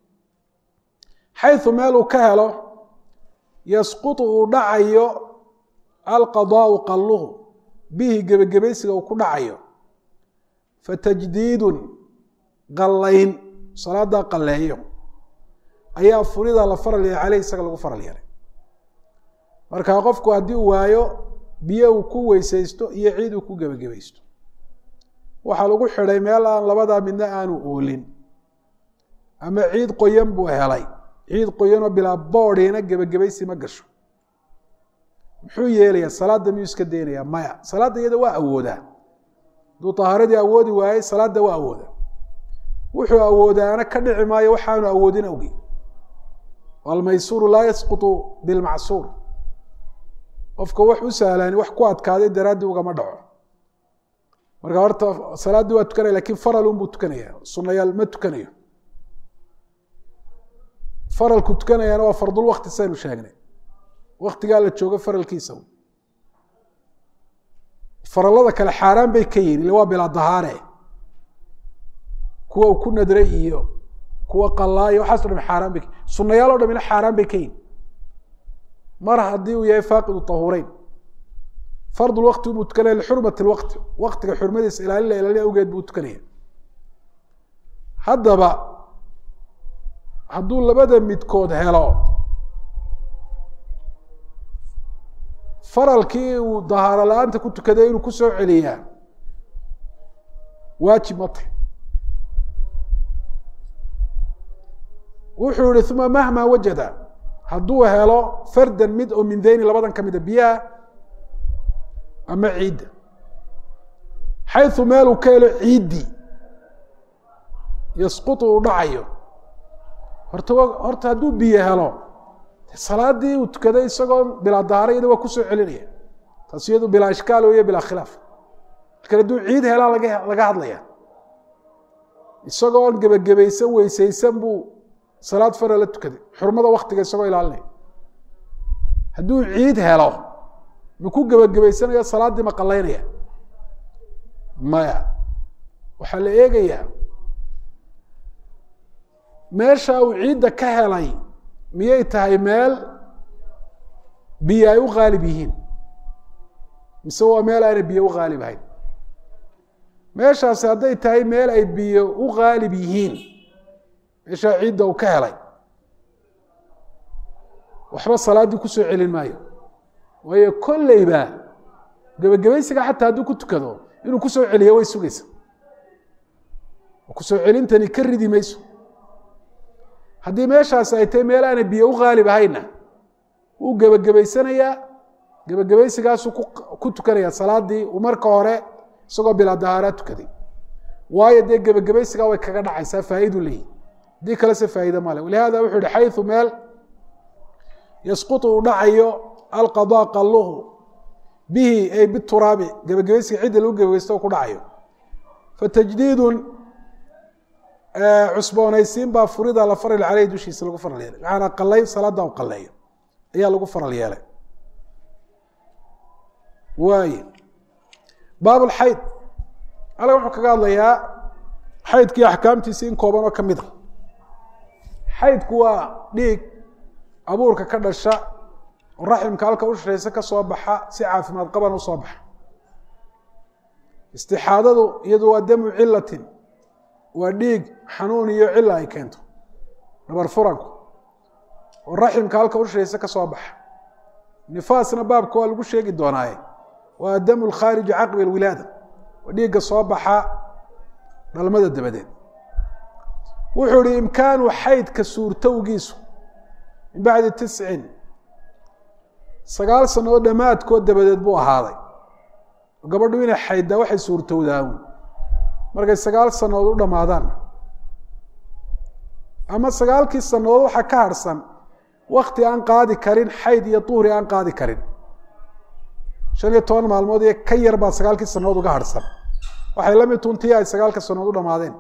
xayu meel uu ka helo yasqutu uu dhacayo alqadaau qalluhu bihi gebagabaysiga uu ku dhacayo fatajdiidun qallayn salaadaa qalleeyo ayaa furida la faral yahay caleyh isaga lagu faral yahay marka qofku haddii uu waayo biyo uu ku weysaysto iyo ciid uu ku gebagabaysto waxaa lagu xidhay meel aan labadaa midna aanu oolin ama ciid qoyan buu helay ciid qoyanoo bilaa boodhiina gebagabaysi ma gasho muxuu yeelayaa salaadda miyuu iska daynayaa maya salaadda iyada waa awoodaa hadduu tahaaradii awoodi waayey salaadda waa awoodaa wuxuu awoodaana ka dhici maayo waxaanu awoodin awgi almaysuuru laa yasqutu bilmacsuur qofka wax u sahlaani wax ku adkaaday daraaddii ugama dhaco marka horta salaaddii waa tukanaya lakin faral unbuu tukanaya sunayaal ma tukanayo faralku tukanayaana waa fardul wakti saynu sheegnay waktigaa la joogo faralkiisa farallada kale xaaraan bay ka yihin illa waa bilaa dahaare kuwa uu ku nadray iyo kuwa qalaayo waxaaso dham xaaraan bay sunayaal o dhamina xaaraan bay ka yihin mar haddii uu yahay faaqidu tahuureyn fardul wakti buu tukanaya lixurmati lwaqti waktiga xurmadiisa ilaalin la ilaalin awgeed buu tukanaya haddaba hadduu labada midkood helo faralkii uu dahaaro la-aanta ku tukaday inuu kusoo celiyaa waajib ma tahy wuxuu yihi uma mahma wajada hadduu helo fardan mid oo min dayni labadan ka mida biyaha ama ciidda xayu meeluu ka helo ciiddii yasqutu uu dhacayo horta horta hadduu biyo helo salaadii uu tukaday isagoo bilaa dahaara iyada waa kusoo celinaya taas iyadu bilaa ishkaal iyo bilaa khilaaf lakin hadduu ciid helaa laga laga hadlaya isagoo gebagabaysan weysaysan buu salaad fara la tukaday xurmada waktiga isagoo ilaalinaya hadduu ciid helo ma ku gebagabaysanaya salaaddii ma qalaynaya maya waxaa la eegayaa meesha uu ciidda ka helay miyay tahay meel biyo ay u khaalib yihiin mise waa meel aanay biyo u khaalib ahayn meeshaasi hadday tahay meel ay biyo u khaalib yihiin meeshaa ciidda uu ka helay waxba salaaddii kusoo celin maayo waayo kolleyba gebagabaysiga xataa hadduu ku tukado inuu kusoo celiyo way sugaysa kusoo celintani ka ridi mayso haddii meeshaas ay tahay meel aanay biyo u khaalib ahayna wuu gebagabaysanayaa gebagabaysigaasuu ku tukanaya salaadii uu marka hore isagoo bilaa dahaaraa tukaday waayo dee gebagabaysigaa way kaga dhacaysaa faa'idu leeyihi haddii kalese faa'iide male walihaada wuxuu yihi xayu meel yasqutu uu dhacayo alqadaa qalluhu bihi ay bituraabi gebagabaysiga cidda lagu gebagaysto ku dhacayo fatajdiidun cusboonaysiin baa furida la faral caleyh dushiisa lagu faral yeelay macanaa qalayn salaada u qaleeyo ayaa lagu faral yeelay waay baab lxayd ala wuxuu kaga hadlayaa xaydkii axkaamtiisi in kooban oo ka mid a xaydku waa dhiig abuurka ka dhasha oo raximka halka u shashaysa ka soo baxa si caafimaad qaban u soo baxa istixaadadu iyadu waa damu cilatin waa dhiig xanuun iyo cila ay keento dhabar furanku oo raximka halka u shashaysa ka soo baxa nifaasna baabka waa lagu sheegi doonaaye waa damu lkhaariji caqbi alwilaada waa dhiigga soo baxa dhalmada dabadeed wuxuu ihi imkaanu xaydka suurtowgiisu min bacdi tiscin sagaal sannadood dhammaadkood dabadeed buu ahaaday gabadhu inay xayddaa waxay suurtowdaan markay sagaal sannadood u dhammaadaan ama sagaalkii sannadood waxaa ka harhsan wakti aan qaadi karin xayd iyo duhri aan qaadi karin shan iyo toban maalmood iyo ka yar baa sagaalkii sannadood uga harhsan waxay la mid tuntii ay sagaalka sannadood u dhammaadeen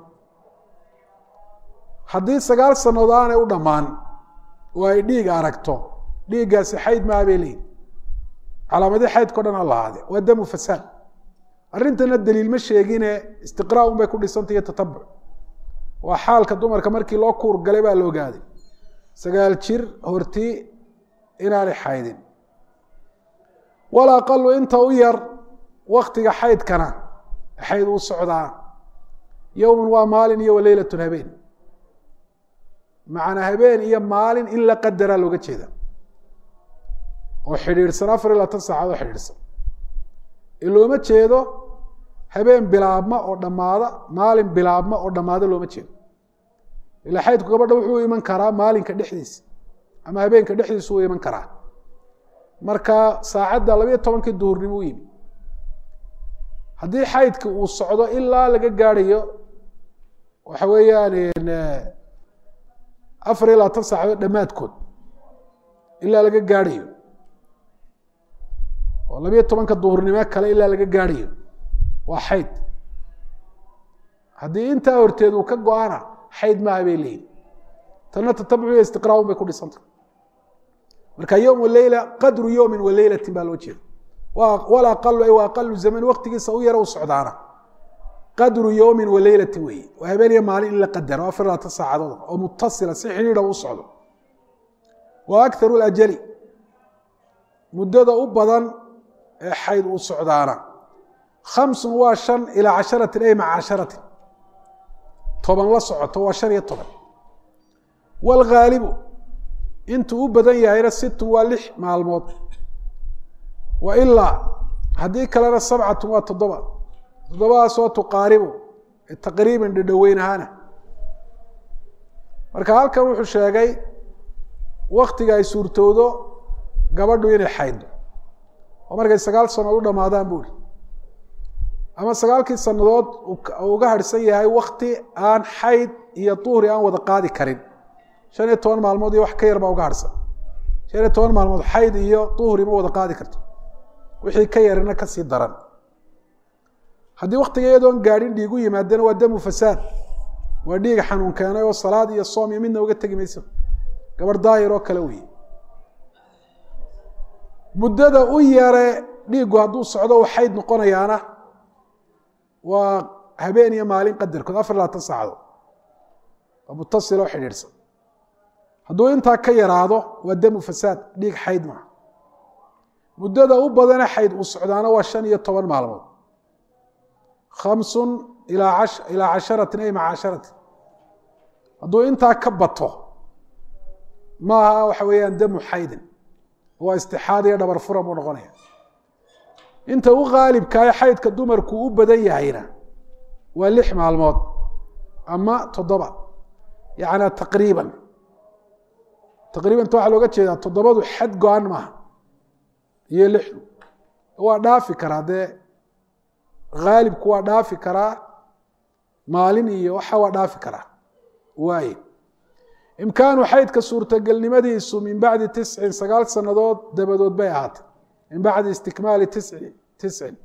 haddii sagaal sannadood aanay u dhammaan oo ay dhiig aragto dhiiggaasi xayd maaha bay leeyihin calaamadii xaydkao dhan ha lahaade waa damu fasaad arrintana daliil ma sheegine istiqraa un bay ku dhisantay iyo tatabuc waa xaalka dumarka markii loo kuur galay baa la ogaaday sagaal jir hortii inaanay xaydin wal aqalu inta u yar waktiga xaydkana xayd uu socdaa yowmun waa maalin iyo waleylatun habeen macnaa habeen iyo maalin in la qadaraa looga jeeda oo xidhiidhsan afar iyo labaatan saacad oo xidhiidhsan in looma jeedo habeen bilaabma oo dhammaada maalin bilaabma oo dhammaada looma jeedo ilaa xaydku gabadha wuxuu iman karaa maalinka dhexdiisa ama habeenka dhexdiisa uu iman karaa marka saacadda labayo tobankii duhurnimo u yimi haddii xaydki uu socdo ilaa laga gaadhayo waxa weeyaan afar iyo labaatan saacadood dhammaadkood ilaa laga gaadhayo oo labayo tobanka duhurnimo kale ilaa laga gaadhayo waa xayd haddii intaa horteed uu ka go-ana xayd maaha bay leeyihin tanna tatabuciyo istiqraun bay ku dhisantah marka yowm waleyla qadru yowmin waleylatin baa loo jeeda wal aqalu ay wa aqalu zaman waktigiisa u yara u socdaana qadru yowmin waleylatin weeye waa habeen iyo maalin in la qadaro afar labaatan saacadood oo mutasila si xidhiidha u socdo wa akharu lajali muddada u badan ee xayd uu socdaana khamsun waa shan ilaa casharatin ay maca casharatin toban la socoto waa shan iyo toban waalghaalibu intuu u badan yahayna sittun waa lix maalmood wa ilaa haddii kalena sabcatun waa toddoba toddobadaasoo tuqaaribu taqriiban dhadhoweyn ahaana marka halkan wuxuu sheegay waktiga ay suurtoodo gabadhu inay xayddo oo markay sagaal sannadood u dhamaadaan buuri ama sagaalkii sannadood uga harhsan yahay wakti aan xayd iyo duhri aan wada qaadi karin shan iyo toban maalmood iyo wax ka yar baa uga harhsan shan iyo toban maalmood xayd iyo duhri ma wada qaadi karto wixii ka yarina kasii daran haddii waktiga iyadoon gaadhin dhiig u yimaadana waa damu fasaad waa dhiig xanuun keenay oo salaad iyo soom iyo midna uga tegi mayso gabarh daahir oo kale wey muddada u yare dhiiggu hadduu socdo uu xayd noqonayaana waa habeen iyo maalin qadarkood afar labaatan saacadood waa mutasil oo xidhiidhsan hadduu intaa ka yaraado waa damu fasaad dhiig xayd maa muddada u badane xayd uu socdaana waa shan iyo toban maalmood khamsun ilaa ilaa casharatin ay maca casharatin hadduu intaa ka bato maaha waxa weeyaan damu xaydin waa istixaad iyo dhabar furan buu noqonaya inta u qaalibkaay xaydka dumarku u badan yahayna waa lix maalmood ama toddoba yacnaa taqriiban taqriibanta waxaa looga jeedaa toddobadu xad go-an maaha iyo lixdu waa dhaafi karaa dee haalibku waa dhaafi karaa maalin iyo waxa waa dhaafi karaa waaye imkaanu xaydka suurtagelnimadiisu min bacdi tiscin sagaal sannadood dabadood bay ahaatay min bacdi istikmaali tisci tiscin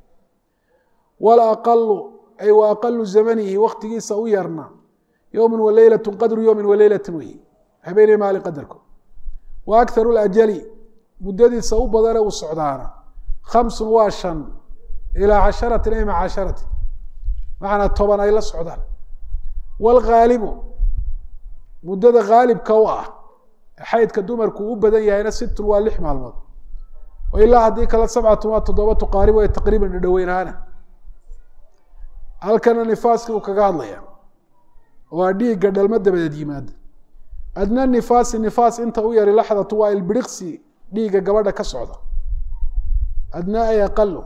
walaqalu ay wa aqalu zamanihi waktigiisa u yarna yowmin wa leylatu qadru yowmin wa leylatin wey habeenay maalin qadarkood wa akharu lajali muddadiisa u badane uu socdaana khamsun waa shan ilaa casharatin ay maca casharatin macnaa toban ay la socdaan waalghaalibu muddada haalibka u ah xaydka dumarku u badan yahayna situn waa lix maalmood ilaa haddii kale sabcatun waa toddoba tuqaarib way taqriiban dhadhoweynaana halkana nifaaskii uu kaga hadlaya waa dhiigga dhalmo dabadeed yimaada adna nifaasi nifaas inta u yari laxdatu waa ilbiriqsi dhiigga gabadha ka socda adna ay aqalu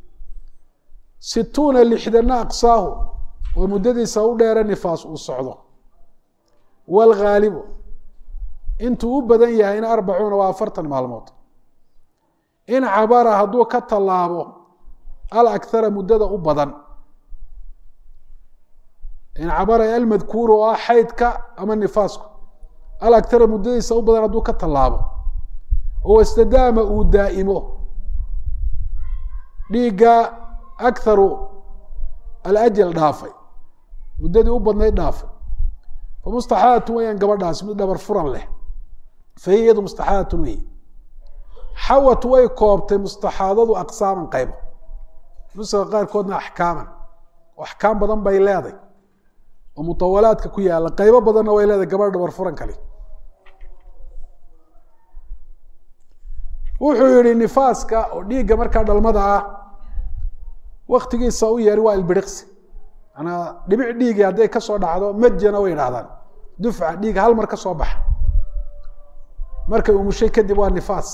situuna lixdana aqsaahu oo muddadiisa u dheere nifaas uu socdo waalghaalibu intuu u badan yahayna arbacuuna waa afartan maalmood in cabara hadduu ka tallaabo al akhara muddada u badan in cabara almadkuuru oo ah xaydka ama nifaasku al akhara muddadiisa u badan hadduu ka tallaabo oo istadaama uu daa'imo dhiigga akharu alajal dhaafay muddadii u badnayd dhaafay famustaxadatun weyaan gabadhaas mid dhabar furan leh fahiya iyadu mustaxadatun wey xawat way koobtay mustaxaadadu aqsaaman qaybo nusaga qaarkoodna axkaaman oo axkaam badan bay leeday oo mutawalaadka ku yaalla qaybo badanna way leedahay gabadha dhabar furan kale wuxuu yihi nifaaska oo dhiigga markaa dhalmada ah waktigiisa u yeeri waa ilbiriqsi manaa dhibic dhiigi hadday kasoo dhacdo majana way idhahdaan dufca dhiig hal mar ka soo baxa markay umushay kadib waa nifaas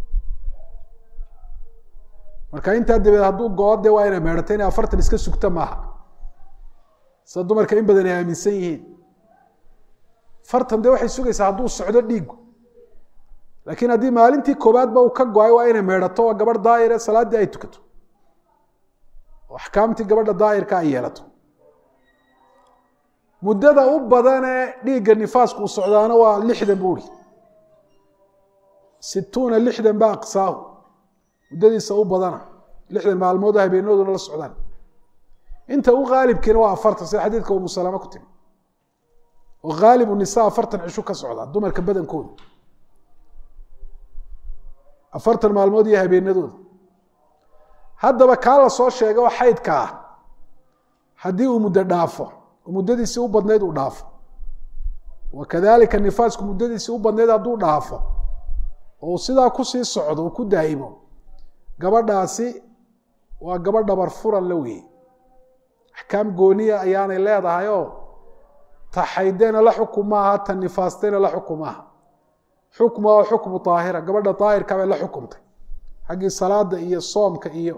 marka intaa dabeed hadduu go-o de waa inay meedhato inay afartan iska sugta maaha sida dumarka in badan ay aaminsan yihiin afartan de waxay sugaysaa hadduu socdo dhiigu laakiin haddii maalintii koobaadba uu ka go-ay waa inay meedhato waa gabadh daahire salaaddii ay tukato oo axkaamtii gabadha daahirka ay yeelato muddada u badanee dhiigga nifaasku uu socdaana waa lixdan buu uri situuna lixdan ba aqsaahu muddadiisa u badana lixdan maalmood oo habeenadooduna la socdaan inta u haalibkiina waa afartan sida xadiidka umu salama ku timi oo haalibu nisa afartan cisho ka socda dumarka badankooda afartan maalmood iyo habeenadooda haddaba kaa la soo sheega oo xaydka ah haddii uu muddo dhaafo oo muddadiisii u badnayd uu dhaafo wa kadalika nifaasku muddadiisii u badnayd hadduu dhaafo oo uu sidaa kusii socdo uu ku daa'imo gabadhaasi waa gabadh dhabar furan la weeye axkaam gooniya ayaanay leedahay oo ta xaydena la xukum maaha ta nifaastena la xukum maaha xukma oo xukmu aahira gabadha daahirka bay la xukumtay xaggii salaada iyo soomka iyo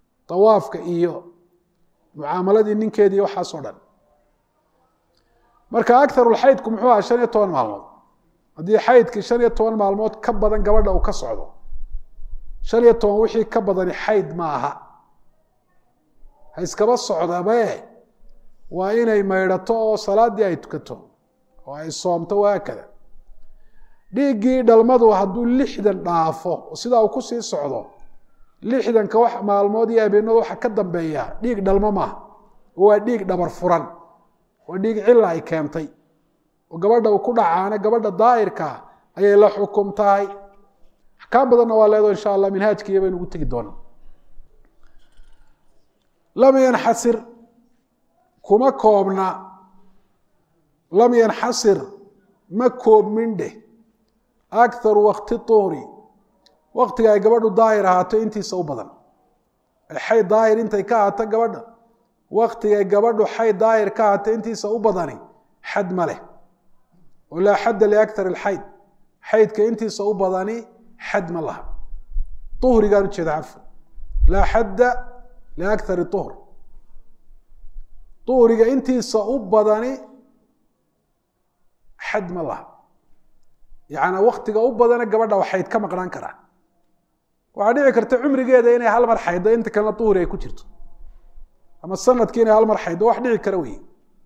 dawaafka iyo mucaamaladii ninkeedii waxaasoo dhan marka akarulxaydku muxuu aha shan iyo toban maalmood haddii xaydkii shan iyo toban maalmood ka badan gabadha uu ka socdo shan iyo toban wixii ka badani xayd ma aha ha iskaba socdabe waa inay maydhato oo salaaddii ay tukato oo ay soomto wahaakada dhiiggii dhalmadu hadduu lixdan dhaafo oo sidaa uu kusii socdo lixdanka wax maalmood iyo habeenada waxa ka dambeeya dhiig dhalmo maaha oo waa dhiig dhabar furan waa dhiig cilla ay keentay oo gabadha uu ku dhacaana gabadha daa'irkaa ayay la xukum tahay axkaam badanna waa leedo insha allah minhaajkiiya baynu ugu tegi doonaa lam yanxasir kuma koobna lam yanxasir ma koobmin dheh akharu wakti tuuri waktiga ay gabadhu daahir ahaato intiisa u badan xay daahir intay ka ahaato gabadha waktigay gabadhu xay daahir ka ahaato intiisa u badani xad ma leh oo laa xadda liakar alxayd xaydka intiisa u badani xad ma laha uhrigaan ujeeda cafan laa xadda liakari uhr uhriga intiisa u badani xad ma laha yacanaa waktiga u badana gabadha wa xayd ka maqnaan karaa waxaa dhici karta cumrigeeda inay hal mar xayddo inta kalena uhri ay ku jirto ama sanadkii inay hal mar xayddo wax dhici kara wey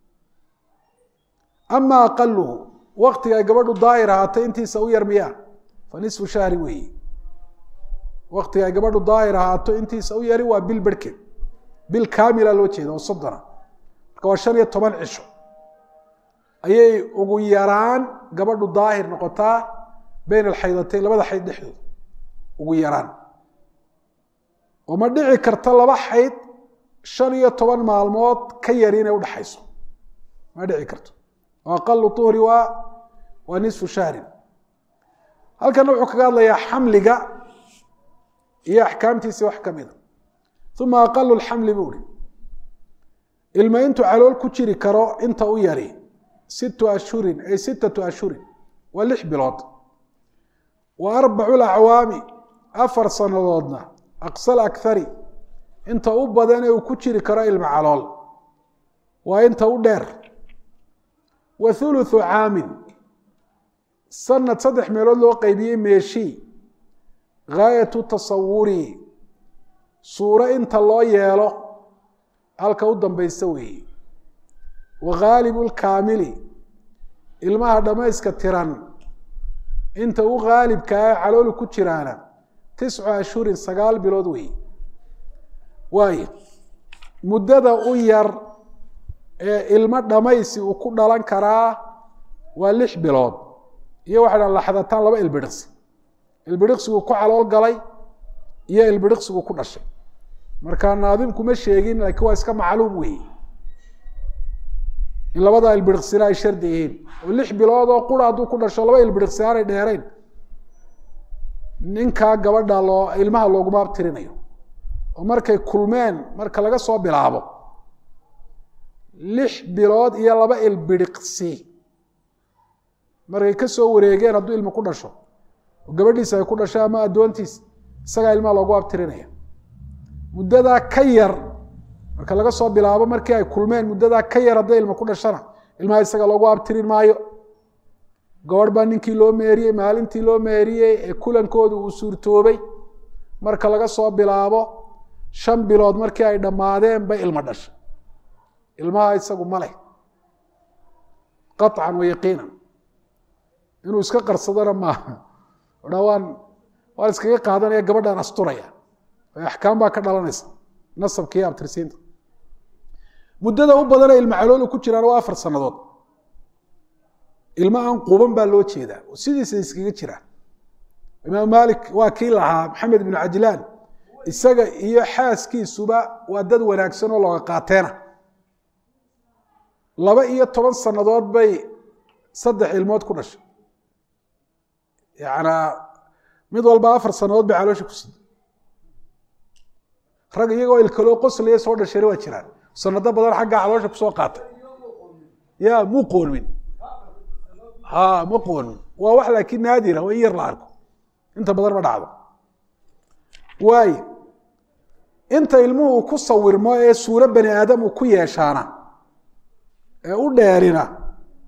ama aqaluhu waktiga ay gabadhu daahir ahaatay intiisa u yar miyaa fa nisfu shahri weeye waktiga ay gabadhu daahir ahaato intiisa u yari waa bil berhkeed bil kaamila loo jeeda oo soddona marka waa shan iyo toban cisho ayay ugu yaraan gabadhu daahir noqotaa beyn alxaydatayn labada xayd dhexdooda ugu yaraan oo ma dhici karta laba xayd shan iyo toban maalmood ka yari inay udhaxayso ma dhici karto oo aqalu uhri waa waa nisfu shahrin halkana wuxuu kaga hadlayaa xamliga iyo axkaamtiisi wax ka mida uma aqalu lxamli buu hi ilma intuu calool ku jiri karo inta u yari sittu ashhurin ay sittatu ashhurin waa lix bilood wa arbacu lacwaami afar sannadoodna aqsal akhari inta u badane uu ku jiri karo ilma calool waa inta u dheer wa thuluthu caamin sanad saddex meelood loo qeybiyey meeshii gaayatu tasawuri suuro inta loo yeelo halka u dambaysta weeye wa ghaalibu lkaamili ilmaha dhammayska tiran inta u haalibkaa caloolu ku jiraana tiscu ashhurin sagaal bilood weeye waayo muddada u yar ee ilmo dhammaysi uu ku dhalan karaa waa lix bilood iyo waxay dhan laxdataan laba ilbidhiqsi ilbidhiqsiguu ku calool galay iyo ilbidhiqsiguu ku dhashay marka naadimku ma sheegin laakiin waa iska macluum weeye in labada ilbidhiqsina ay shardi yihiin oo lix bilood oo qura hadduu ku dhasho laba ilbidhiqsi aanay dheerayn ninkaa gabadha loo ilmaha looguma abtirinayo oo markay kulmeen marka laga soo bilaabo lix bilood iyo laba ilbidhiqsi markay ka soo wareegeen hadduu ilma ku dhasho oo gabadhiisa ay ku dhashay ama addoontiis isagaa ilmaha loogu abtirinaya muddadaa ka yar marka laga soo bilaabo markii ay kulmeen muddadaa ka yar hadday ilma ku dhashana ilmaha isaga loogu abtirin maayo gabadh baa ninkii loo meeriyey maalintii loo meeriyey ee kulankooda uu suurtoobay marka laga soo bilaabo shan bilood markii ay dhammaadeen bay ilmo dhashay ilmaha isagu ma leh qaطcan wa yaqiinan inuu iska qarsadona maaha odha waan waan iskaga qaadanaya gabadhaan asturaya axkaam baa ka dhalanaysa nasabka iyo abtirsiinta muddada u badane ilma caloolu ku jiraan waa afar sannadood ilmo aan quban baa loo jeedaa oo sidiisa iskaga jiraan imaam malik waa kii lahaa maxamed ibnu cajlaan isaga iyo xaaskiisuba waa dad wanaagsan oo looga qaateena laba iyo toban sannadood bay saddex ilmood ku dhashay yanaa mid walba afar sannadood bay caloosha ku sida rag iyagoo ilkaloo qoslaya soo dhashayna waa jiraan sanado badan xaggaa caloosha kusoo qaatay ya mu qoonmin ha ma qoonmin waa wax laakiin naadira waa in yar la arko inta badan ma dhacdo waayo inta ilmuhu ku sawirmo ee suuro bani aadam uu ku yeeshaana ee u dheerina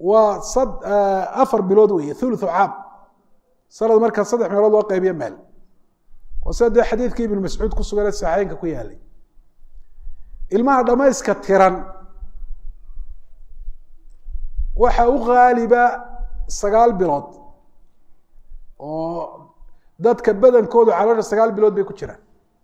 waa sad afar bilood weeye thuluthu caam sanad markaa saddex meelood loo qaybiyo meel oo sida dee xadiidkii ibnu mascuud ku sugan ee saxeynka ku yaalay ilmaha dhamayska tiran waxa u qaaliba sagaal bilood oo dadka badankoodu caloosha sagaal bilood bay ku jiraan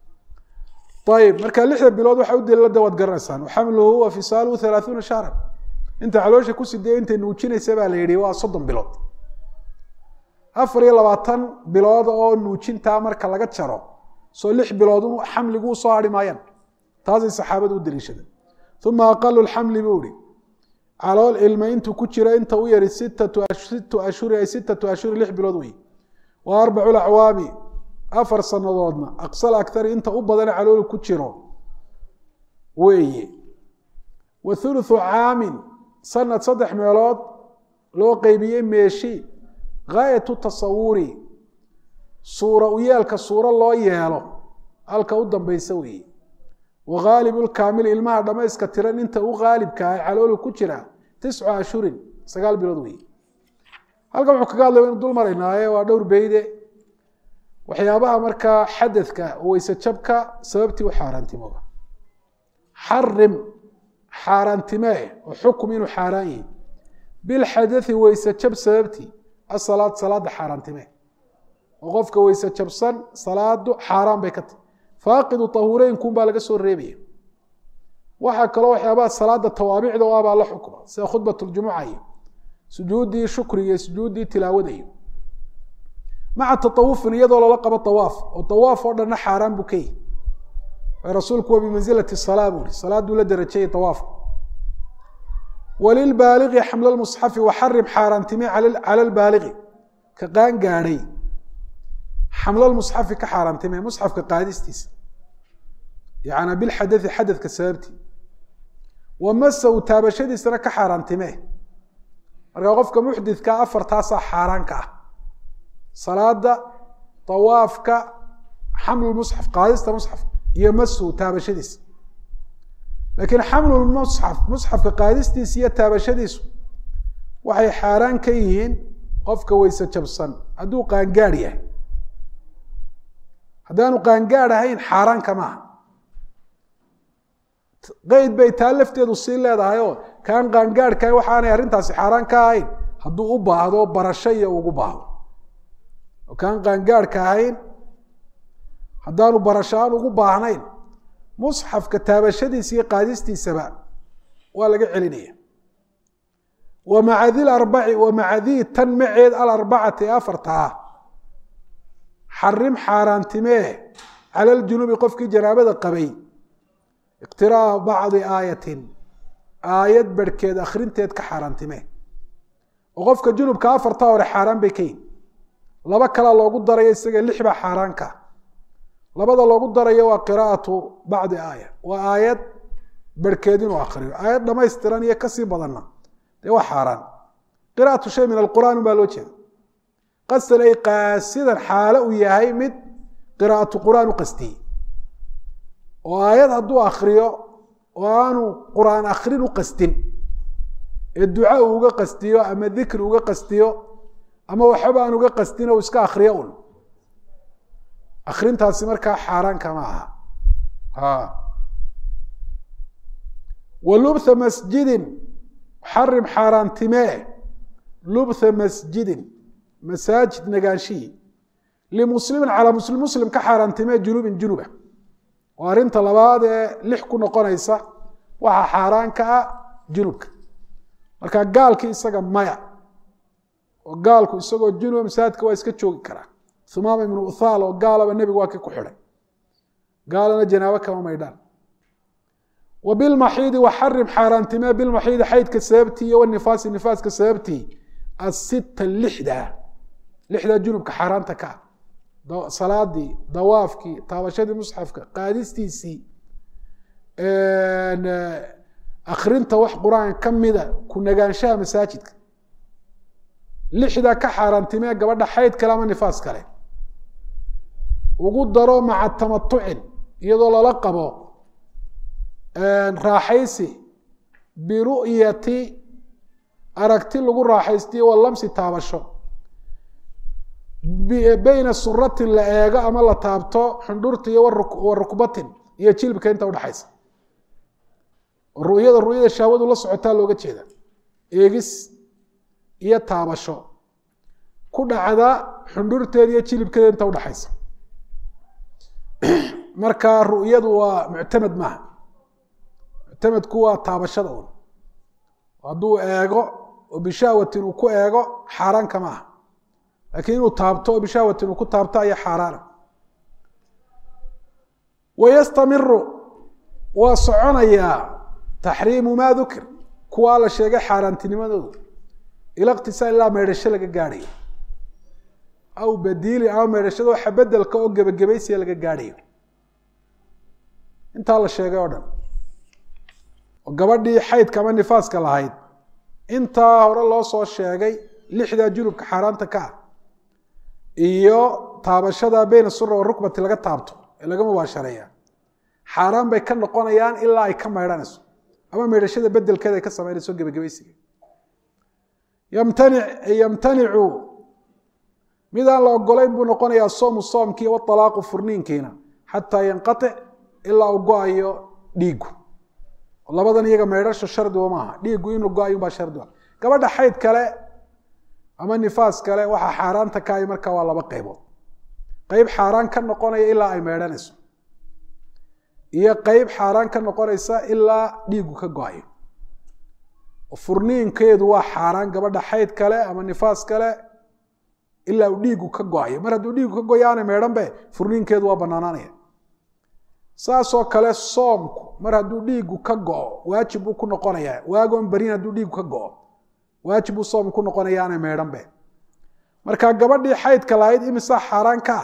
ayib marka lixda bilood waxa u daliila de waad garanaysaan xamluhu wa fisaaluhu halaaثuuna shahran inta caloosha ku sidee intay nuujinaysa baa la yihi waa soddon bilood afar iyo labaatan bilood oo nuujintaa marka laga jaro soo lix bilood xamligu usoo hari maayaan taasay saxaabadu u daliishadeen uma aqalu xamli buu ihi calool ilma intuu ku jiro inta u yari sittu ashhuri ay sittatu ashhuri lix bilood wey wa arbacu acwaami afar sanadoodna aqsal akari inta u badana caloolu ku jiro weeye wa thuluthu caamin sanad saddex meelood loo qeybiyey meeshi gaayatu tasawuri suura u yeelka suuro loo yeelo halka u dambeysa weeye wa ghaalibu lkaamil ilmaha dhamayska tiran inta u gaalibka ah caloolu ku jira tiscu ashhurin sagaal bilood weeye halkan wuxuu kaga hadlay waynu dul maraynaaye waa dhowr beyde waxyaabaha markaa xadadka weyse jabka sababtii u xaaraantimooba xarim xaaraantimee oo xukum inuu xaaraan yihi bilxadai weyse jab sababtii asalaad salaada xaaraantimee oo qofka weyse jabsan salaadu xaaraan bay ka tahy faaqidu tahuureynkuun baa laga soo reebaya waxaa kaloo waxyaabaha salaada tawaabicda o abaa la xukma sida khudbat ljumuca iyo sujuuddii shukriga iyo sujuuddii tilaawada iyo maca taawufin iyadoo lala qabo awaaf oo awaaf oo dhanna xaaraan buu ka yihi rasuulku waa bimansilati salaa buu ihi salaaduu la darajayay awaafku walilbaaliqi xamla lmusxafi waxarim xaaraantime cala lbaaliqi ka qaan gaadhay xamlalmusxafi ka xaaraantime musxafka qaadistiisa yana bilxadai xadadka sababtii wa masaw taabashadiisana ka xaaraantime markaa qofka muxdidka afartaasaa xaaraanka ah salaada awaafka xamlmusxaf qaadista musxaf iyo masu taabashadiisa laakiin xamlulmusxaf musxafka qaadistiisa iyo taabashadiisu waxay xaaraan ka yihiin qofka weyse jabsan hadduu qaangaadh yahay haddaanu qaangaadh ahayn xaaraanka maaha qeyd bay taa lafteedu sii leedahay oo kaan qaangaadhkahay waxaanay arrintaasi xaaraan ka ahayn hadduu u baahdo barasho iyo ugu baahdo oo kaan qaangaadhka ahayn haddaanu barasho aan ugu baahnayn musxafka taabashadiisa iyo qaadistiisaba waa laga celinaya wa maca di larbaci wa maca dii tan maceed alarbacati ee afarta ah xarim xaaraantimee cala ljunubi qofkii janaabada qabay iqtiraa bacdi aayatin aayad barhkeed akhrinteed ka xaaraantimee oo qofka junubka afarta hore xaaraan bay ka yihin laba kalaa loogu darayo isaga lix baa xaaraanka labada loogu darayo waa qiraa'atu bacdi aaya waa aayad barhkeed inuu akriyo aayad dhamaystiran iyo kasii badanna dee waa xaaraan qira'atu shay min alqur'aan baa loo jeeda qasdan ay qaasidan xaalo uu yahay mid qiraa'atu qur'aan u qastiyey oo aayad hadduu akriyo oo aanu qur'aan akrin u qastin ee duca uu uga qastiyo ama dikri uga qastiyo ama waxaba aan uga qastin o iska akriyo un akrintaasi markaa xaaraanka ma aha wa lubtha masjidin xarim xaaraantimee lubtha masjidin masaajid nagaanshihii limuslimin calaa muslim muslim ka xaaraantimee junubin junuba oo arrinta labaad ee lix ku noqonaysa waxaa xaaraanka ah junubka marka gaalkii isaga maya oo gaalku isagoo junuba masaajidka waa iska joogi karaa humaama ibnu uthaal oo gaalaba nebigu waa kii ku xidhay gaalana janaabo kama maydhaan wa bilmaxiidi waxarim xaaraantimee bilmaxiidi xaydka sababtii iyo wanifaasi nifaaska sababtii asita lixda lixdaa junubka xaaraanta ka ah salaadii dawaafkii taabashadii musxafka qaadistiisii akrinta wax qur-aan ka mida ku nagaanshaha masaajidka lixdaa ka xaaraantimee gabadha xayd kale ama nifaas kale ugu daro maca tamatucin iyadoo lala qabo raaxaysi biru'yati aragti lagu raaxaystiyo wa lamsi taabasho beyna suratin la eego ama la taabto xundhurta iyo wa rukbatin iyo jilbka inta udhexaysa ru'yada ru'yada shahwadu la socotaa looga jeeda eegis iyo taabasho ku dhacda xundhurteeda iyo jilibkeeda inta udhexaysa marka ru'yadu waa muctamed maaha muctamedku waa taabashada un hadduu eego oo bishahwatin uu ku eego xaaraanka ma aha laakiin inuu taabto oo bishahwatin uu ku taabto ayaa xaaraana wayastamiru waa soconayaa taxriimu maa dukir kuwaa la sheegay xaaraantinimadoodu ila iqtisaal ilaa meydhasho laga gaadhayo aw badiili ama meydhashada waxa bedelka oo gebagabaysiya laga gaadhayo intaa la sheegay oo dhan oo gabadhii xaydka ama nifaaska lahayd intaa hore loo soo sheegay lixdaa junubka xaaraanta ka ah iyo taabashada beyna sura wa rukbati laga taabto ee laga mubaashareeya xaaraan bay ka noqonayaan ilaa ay ka maydhanayso ama meydhashada bedelkeeda ay ka samaynayso gebagabaysiga yamtanic yamtanicu midaan la ogolayn buu noqonayaa soomu soomkii waalaaqu furniinkiina xataa yanqatic ilaa uu go-ayo dhiigu labadan iyaga meydhasho shardiba maaha dhiigu inuu go-ayo baa shardiba gabadha xayd kale ama nifaas kale waxaa xaaraanta ka ay markaa waa laba qaybood qeyb xaaraan ka noqonaya ilaa ay meydhanayso iyo qeyb xaaraan ka noqonaysa ilaa dhiigu ka go-ayo furniinkeedu waa xaaraan gabadha xayd kale ama nifaas kale ilaa uu dhiigu ka go-ayo mar hadduu dhiigu ka goyo aanay meydhanbe furniinkeedu waa banaanaanaya saasoo kale soomku mar hadduu dhiigu ka go-o waajib buu ku noqonayaa waagoon barin hadduu dhiigu ka go-o waajib buu soom ku noqonaya aanay meydhanbe marka gabadhii xaydka lahayd imisa xaaraan ka ah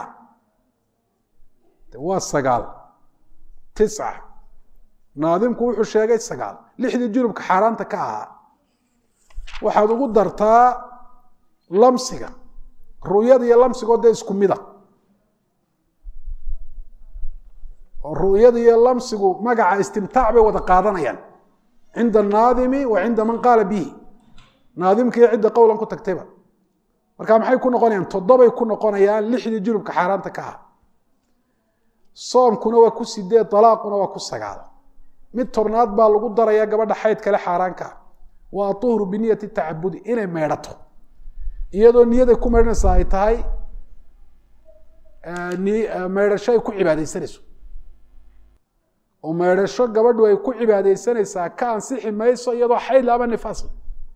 waa sagaal tisca naadimku wuxuu sheegay sagaal lixdii junubka xaaraanta ka ahaa waxaad ugu dartaa lamsiga ru'yada iyo lamsigoo dee isku mida oo ru'yada iyo lamsigu magaca istimtaac bay wada qaadanayaan cinda anaadimi wa cinda man qaala bihi naadimka iyo cidda qowlan ku tagtayba marka maxay ku noqonayaan toddobay ku noqonayaan lixdii junubka xaaraanta ka ah soomkuna waa ku sideed dalaaquna waa ku sagaal mid tobnaad baa lagu daraya gabadha xayd kale xaaraanka ah waa tuhru biniyati tacabudi inay meydhato iyadoo niyaday ku meydhanaysaa ay tahay meydhasho ay ku cibaadeysanayso oo meydhasho gabadhu ay ku cibaadeysanaysaa ka ansixi mayso iyadoo xaydla ama nifaasla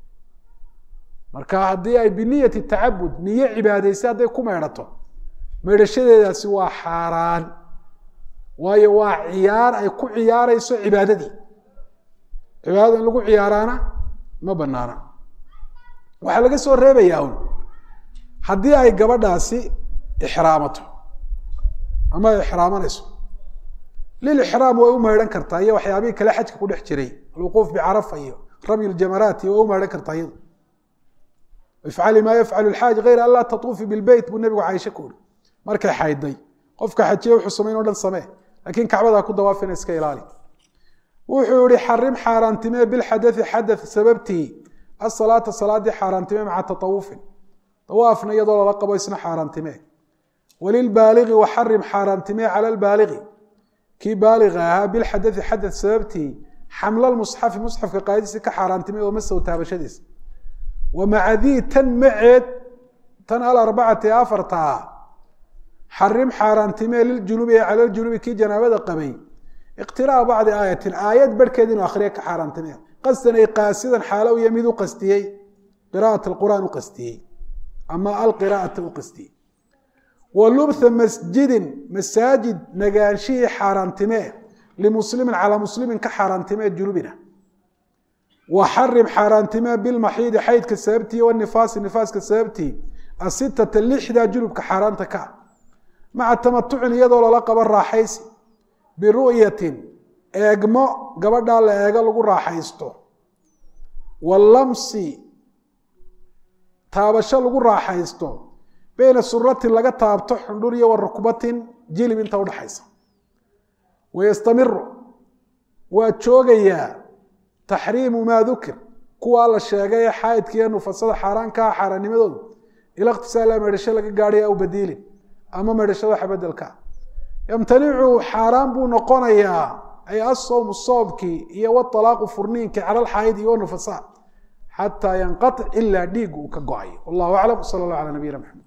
marka haddii ay biniyati tacabud niyo cibaadeysa hadday ku meydhato meydhashadeedaasi waa xaaraan waayo waa ciyaar ay ku ciyaarayso cibaadadii cibaadada in lagu ciyaaraana ma banaana waxaa laga soo reebayaa un haddii ay gabadhaasi ixraamato ama ay ixraamanayso lilixraam way u meydhan kartaa iyo waxyaabihii kale xajka ku dhex jiray alwuquuf bicarafa iyo ramyi ljamaraat iyo way u meydhan kartaa iyadu ifcali maa yafcalu lxaaj hayra an laa tatuufi bilbeyt buu nebigu caaisha ku uri markay xayday qofka xajiye wuxuu samayn o dhan samee laakiin kacbadaa ku dawaafina iska ilaali wuxuu yihi xarim xaaraantimee bilxadai xada sababtii asalaata salaadii xaaraantime maca taawufin awaafna iyadoo lala qabo isna xaaraantime walilbaaligi waxarim xaaraantime cala lbaaligi kii baaliga ahaa bilxadai xada sababtii xamla musxafi musxafka qaadiisi ka xaaraantime oo masow taabashadiisa wamaca dii tan maceed tan alarbacati afarta ah xarim xaaraantime liljunubi ee cala ljunubi kii janaabada qabay iqtiraa bacdi aayatin aayad barhkeed inuu akhriya ka xaaraantime qasdan ay qaasidan xaalo iyo mid u qastiyey qira'at alqur'aan u qastiyey ama alqiraa'ata u qastiyey wa lubtha masjidin masaajid nagaanshihii xaaraantime limuslimin calaa muslimin ka xaaraantime junubina wa xarim xaaraantime bilmaxiidi xaydka sababtii wanifaasi nifaaska sababtii asitata lixdaa junubka xaaraanta ka maca tamatucin iyadoo lala qabo raaxaysi biru'yatin eegmo gabadhaa la eego lagu raaxaysto walamsi taabasho lagu raaxaysto beyna suratin laga taabto xundhur iyo wa rukbatin jilib inta udhaxaysa wayastamiru waa joogayaa taxriimu maa dukir kuwaa la sheegay ee xaayidka iyo nufasada xaaraankaa xaaraannimadoodu ila ikhtisaala meedhasho laga gaadhay aw badiilin ama meedhashada waxa bedelka yamtanicu xaaraan buu noqonayaa ay asawmu soobkii iyo walaaqu furniinki cala alxaayid iyo nufasa xataa yanqatic ilaa dhiig uu ka go-ay wallahu aclam sala allah cala nabiyina maxamed